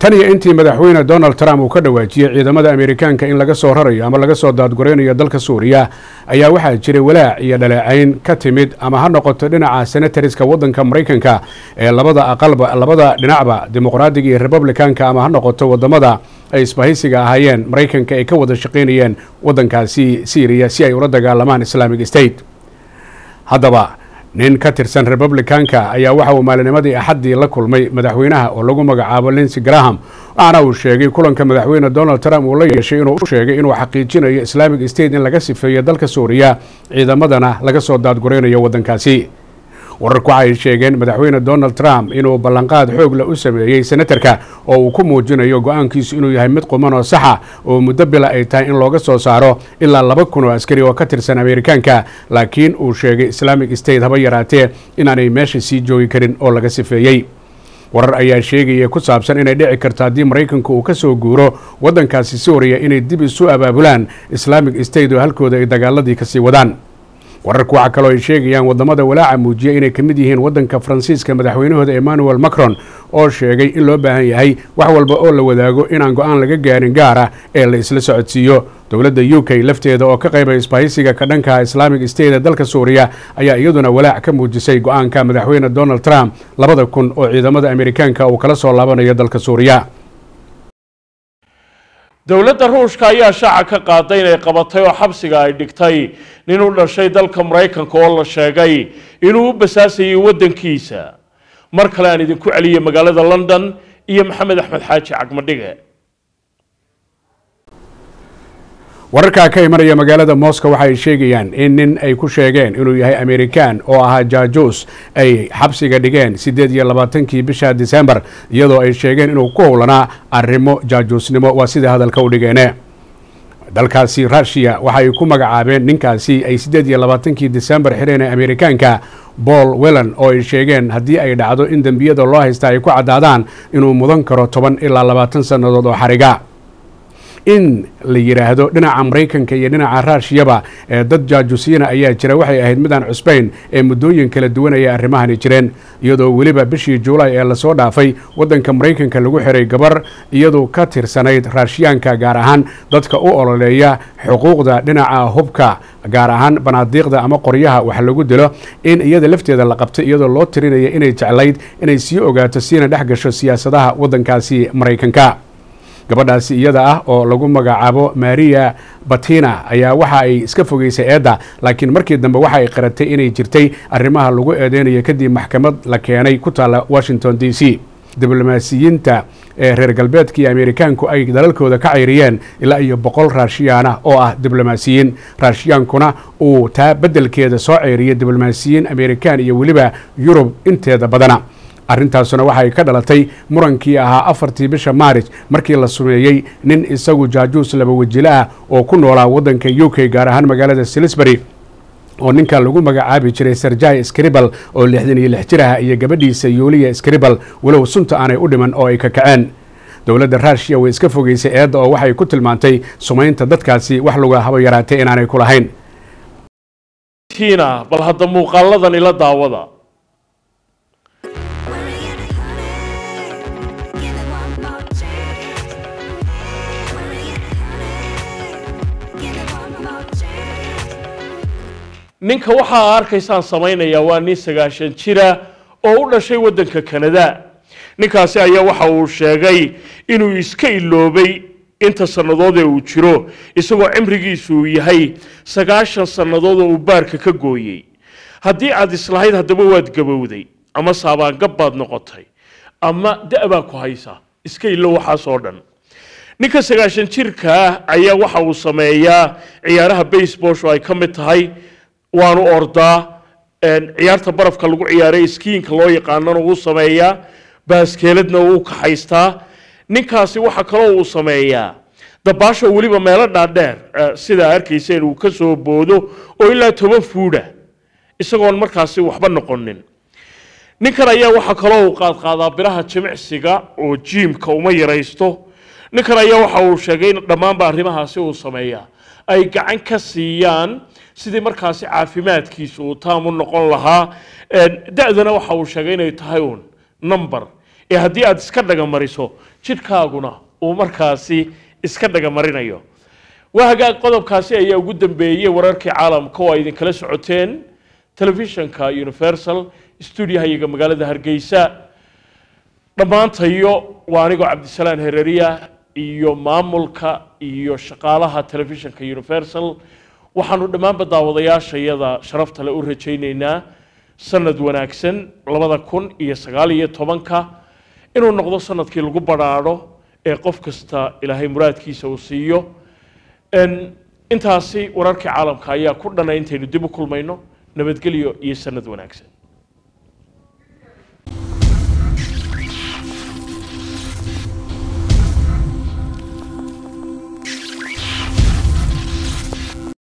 tan iyo intii madaxweyne donald trump uu ka dhawaajiyey ciidamada ameerikaanka in laga soo rarayo ama laga soo daadguraynayo dalka suuriya ayaa waxaa jiray walaac iyo dhaleecayn ka timid ama ha noqoto dhinaca senatariska waddanka maraykanka ee labada aqalba labada dhinacba dimuqraadiga iyo republicanka ama ha noqoto wadamada ay isbahaysiga ahaayeen maraykanka ay ka wada shaqaynayeen waddankaasi syriya si ay ula dagaalamaan islamic state haddaba nin ka tirsan republicanka ayaa waxa uu maalinimadii axaddii la kulmay madaxweynaha oo lagu magacaabo linsey graham waxaana uu sheegay kulanka madaxweyne donald trump uu la yeeshay inuu u sheegay inuu xaqiijinayo islamic state in laga sifeeyo dalka suuriya ciidamadana laga soo daadguraynayo waddankaasi wararku waxay sheegeen madaxweyne donald trump inuu ballanqaad xoog leh u sameeyey senatarka oo uu ku muujinayo go-aankiisu inuu yahay mid quman oo saxa oo muddo bila ay tahay in looga soo saaro ilaa laba kun oo askari oo ka tirsan ameerikaanka laakiin uu sheegay islamic state haba yaraatee inaanay meesha sii joogi karin oo laga sifeeyey warar ayaa sheegaya ku saabsan inay dhici karto haddii maraykanku uu ka soo guuro waddankaasi suuriya inay dib isu abaabulaan islamic state oo halkooda ay dagaaladii kasii wadaan wararku waxaa kaloo ay sheegayaan wadamada walaaca muujiya inay ka mid yihiin waddanka faransiiska madaxweynahooda emmanuel macron oo sheegay in loo baahan yahay wax walba oo la wadaago inaan go-aan laga gaarin gaar ah ee la isla socodsiiyo dowladda u k lafteeda oo ka qaybay isbahaysiga ka dhanka islamic state ee dalka suuriya ayaa iyaduna walaac ka muujisay go-aanka madaxweyne donald trump labada kun oo ciidamada ameerikaanka uu kala soo laabanayo dalka suuriya dowladda ruushka ayaa shaaca ka qaaday inay qabatay oo xabsiga ay dhigtay nin u dhashay dalka maraykanka oo la sheegay inuu u basaasayay waddankiisa mar kale aan idinku celiyay magaalada london iyo maxamed axmed xaaji cagmadhige wararkaa ka imanaya magaalada moscow waxa ay sheegayaan in nin ay ku sheegeen inuu yahay amerikan oo ahaa jaajuus ay xabsiga dhigeen siddeed iyo labaatankii bisha disembar iyadoo ay sheegeen inuu ku howlanaa arrimo jaajuusnimo waa sida hadalka u dhigeene dalkaasi rushiya waxa ay ku magacaabeen ninkaasi ay siddeed iyo labaatankii disembar xireen ee amerikaanka paul wellan oo ay sheegeen haddii ay dhacdo in dembiyada loo haysta ay ku caddaadaan inuu mudan karo toban ilaa labaatan sannadood oo xariga in la yidhaahdo dhinaca maraykanka iyo dhinaca raashiyaba ee dad jaajuusiina ayaa jira waxay ahayd midaan cusbayn ee muddooyin kala duwan ayay arrimahani jireen iyadoo weliba bishii juulaay ee lasoo dhaafay waddanka maraykanka lagu xiray gabar iyadoo ka tirsanayd raashiyaanka gaar ahaan dadka u ololeeya xuquuqda dhinaca hubka gaar ahaan banaadiiqda ama qoryaha wax lagu dilo in iyada lafteeda la qabtay iyadoo loo tirinaya inay jeclayd inay sii ogaato siina dhex gasho siyaasadaha waddankaasi maraykanka gabadhaasi iyada ah oo lagu magacaabo maria batina ayaa waxa ay iska fogeysay eedda laakiin markii dambe waxa ay qaratay inay jirtay arrimaha lagu eedeynayo kadib maxkamad la keenay ku taalla washington d c diblomaasiyiinta ee reer galbeedka iyo ameerikaanku ay dalalkooda ka cayriyeen ilaa iyo boqol raashiyaana oo ah diblomaasiyiin raashiyaankuna uu taa beddelkeeda soo ceyriyay diblomaasiyiin ameerikaan iyo weliba yurub inteeda badana arrintaasuna waxay ka dhalatay murankii ahaa afartii bisha maarij markii la sumeeyey nin isagu jaajuus laba wajilo ah oo ku noolaa waddanka u k gaar ahaan magaalada salisbury oo ninka lagu magacaabi jiray serjai scribal oo lixdan iyo lix jir ah iyo gabadhiisa yuuliya scribal walow sunta aanay u dhiman oo ay ka kaceen dowladda ruushiya way iska fogeysay eedda oo waxay ku tilmaantay sumaynta dadkaasi wax laga haba yaraatay inaanay ku lahayn tiina bal hadda muuqaaladan ila daawada ninka waxaa arkaysaan samaynayaa waa nin sagaashan jira oo u dhashay waddanka kanada ninkaasi ayaa waxa uu sheegay inuu iska iloobay inta sannadood ee uu jiro isagoo cimrigiisu uu yahay sagaashan sannadood oo uu baarka ka gooyey haddii aad islahayd haddaba waad gabowday ama saabaangab baad noqotay ama da-baa ku haysa iska ilo waxaasoo dhan ninka sagaashan jirka ah ayaa waxa uu sameeyaa ciyaaraha basebosh oo ay ka mid tahay waanu ordaa ciyaarta barafka lagu ciyaaray skiinka loo yaqaanana wuu sameeyaa baaskeeladna wuu kaxaystaa ninkaasi waxa kaloo uu sameeyaa dabaasho weliba meelo dhaadheer sidaa arkayseen uu ka soo boodo oo ilaa toban fuudha isagoon markaasi waxba noqonin ninkan ayaa waxa kaloo uu qaadqaadaa biraha jimicsiga oo jiimka uma yaraysto ninkan ayaa waxa uu sheegay in dhammaanba arrimahaasi uu sameeyaa ay gacan ka siiyaan sidii markaasi caafimaadkiisa uu taam u noqon lahaa da-dana waxa uu sheegay inay tahay uun number ee haddii aad iska dhagamariso jidhkaaguna uu markaasi iska dhagamarinayo waa hagaag qodobkaasi ayaa ugu dambeeyey wararkii caalamka oo ay idinkala socoteen telefishanka universal stuudiyahayaga magaalada hargeysa dhammaantayo waa anigoo cabdisalaan hereriya iyo maamulka iyo shaqaalaha telefishanka universal waxaanu dhammaanba daawadayaashayada sharafta le u rajaynaynaa sanad wanaagsan labada kun iyo sagaal iyo tobanka inuu noqdo sanadkii lagu badhaadho ee qof kasta ilaahay muraadkiisa uu siiyo intaasi wararkii caalamka ayaa ku dhanay intaynu dib u kulmayno nabadgelyo iyo sanad wanaagsan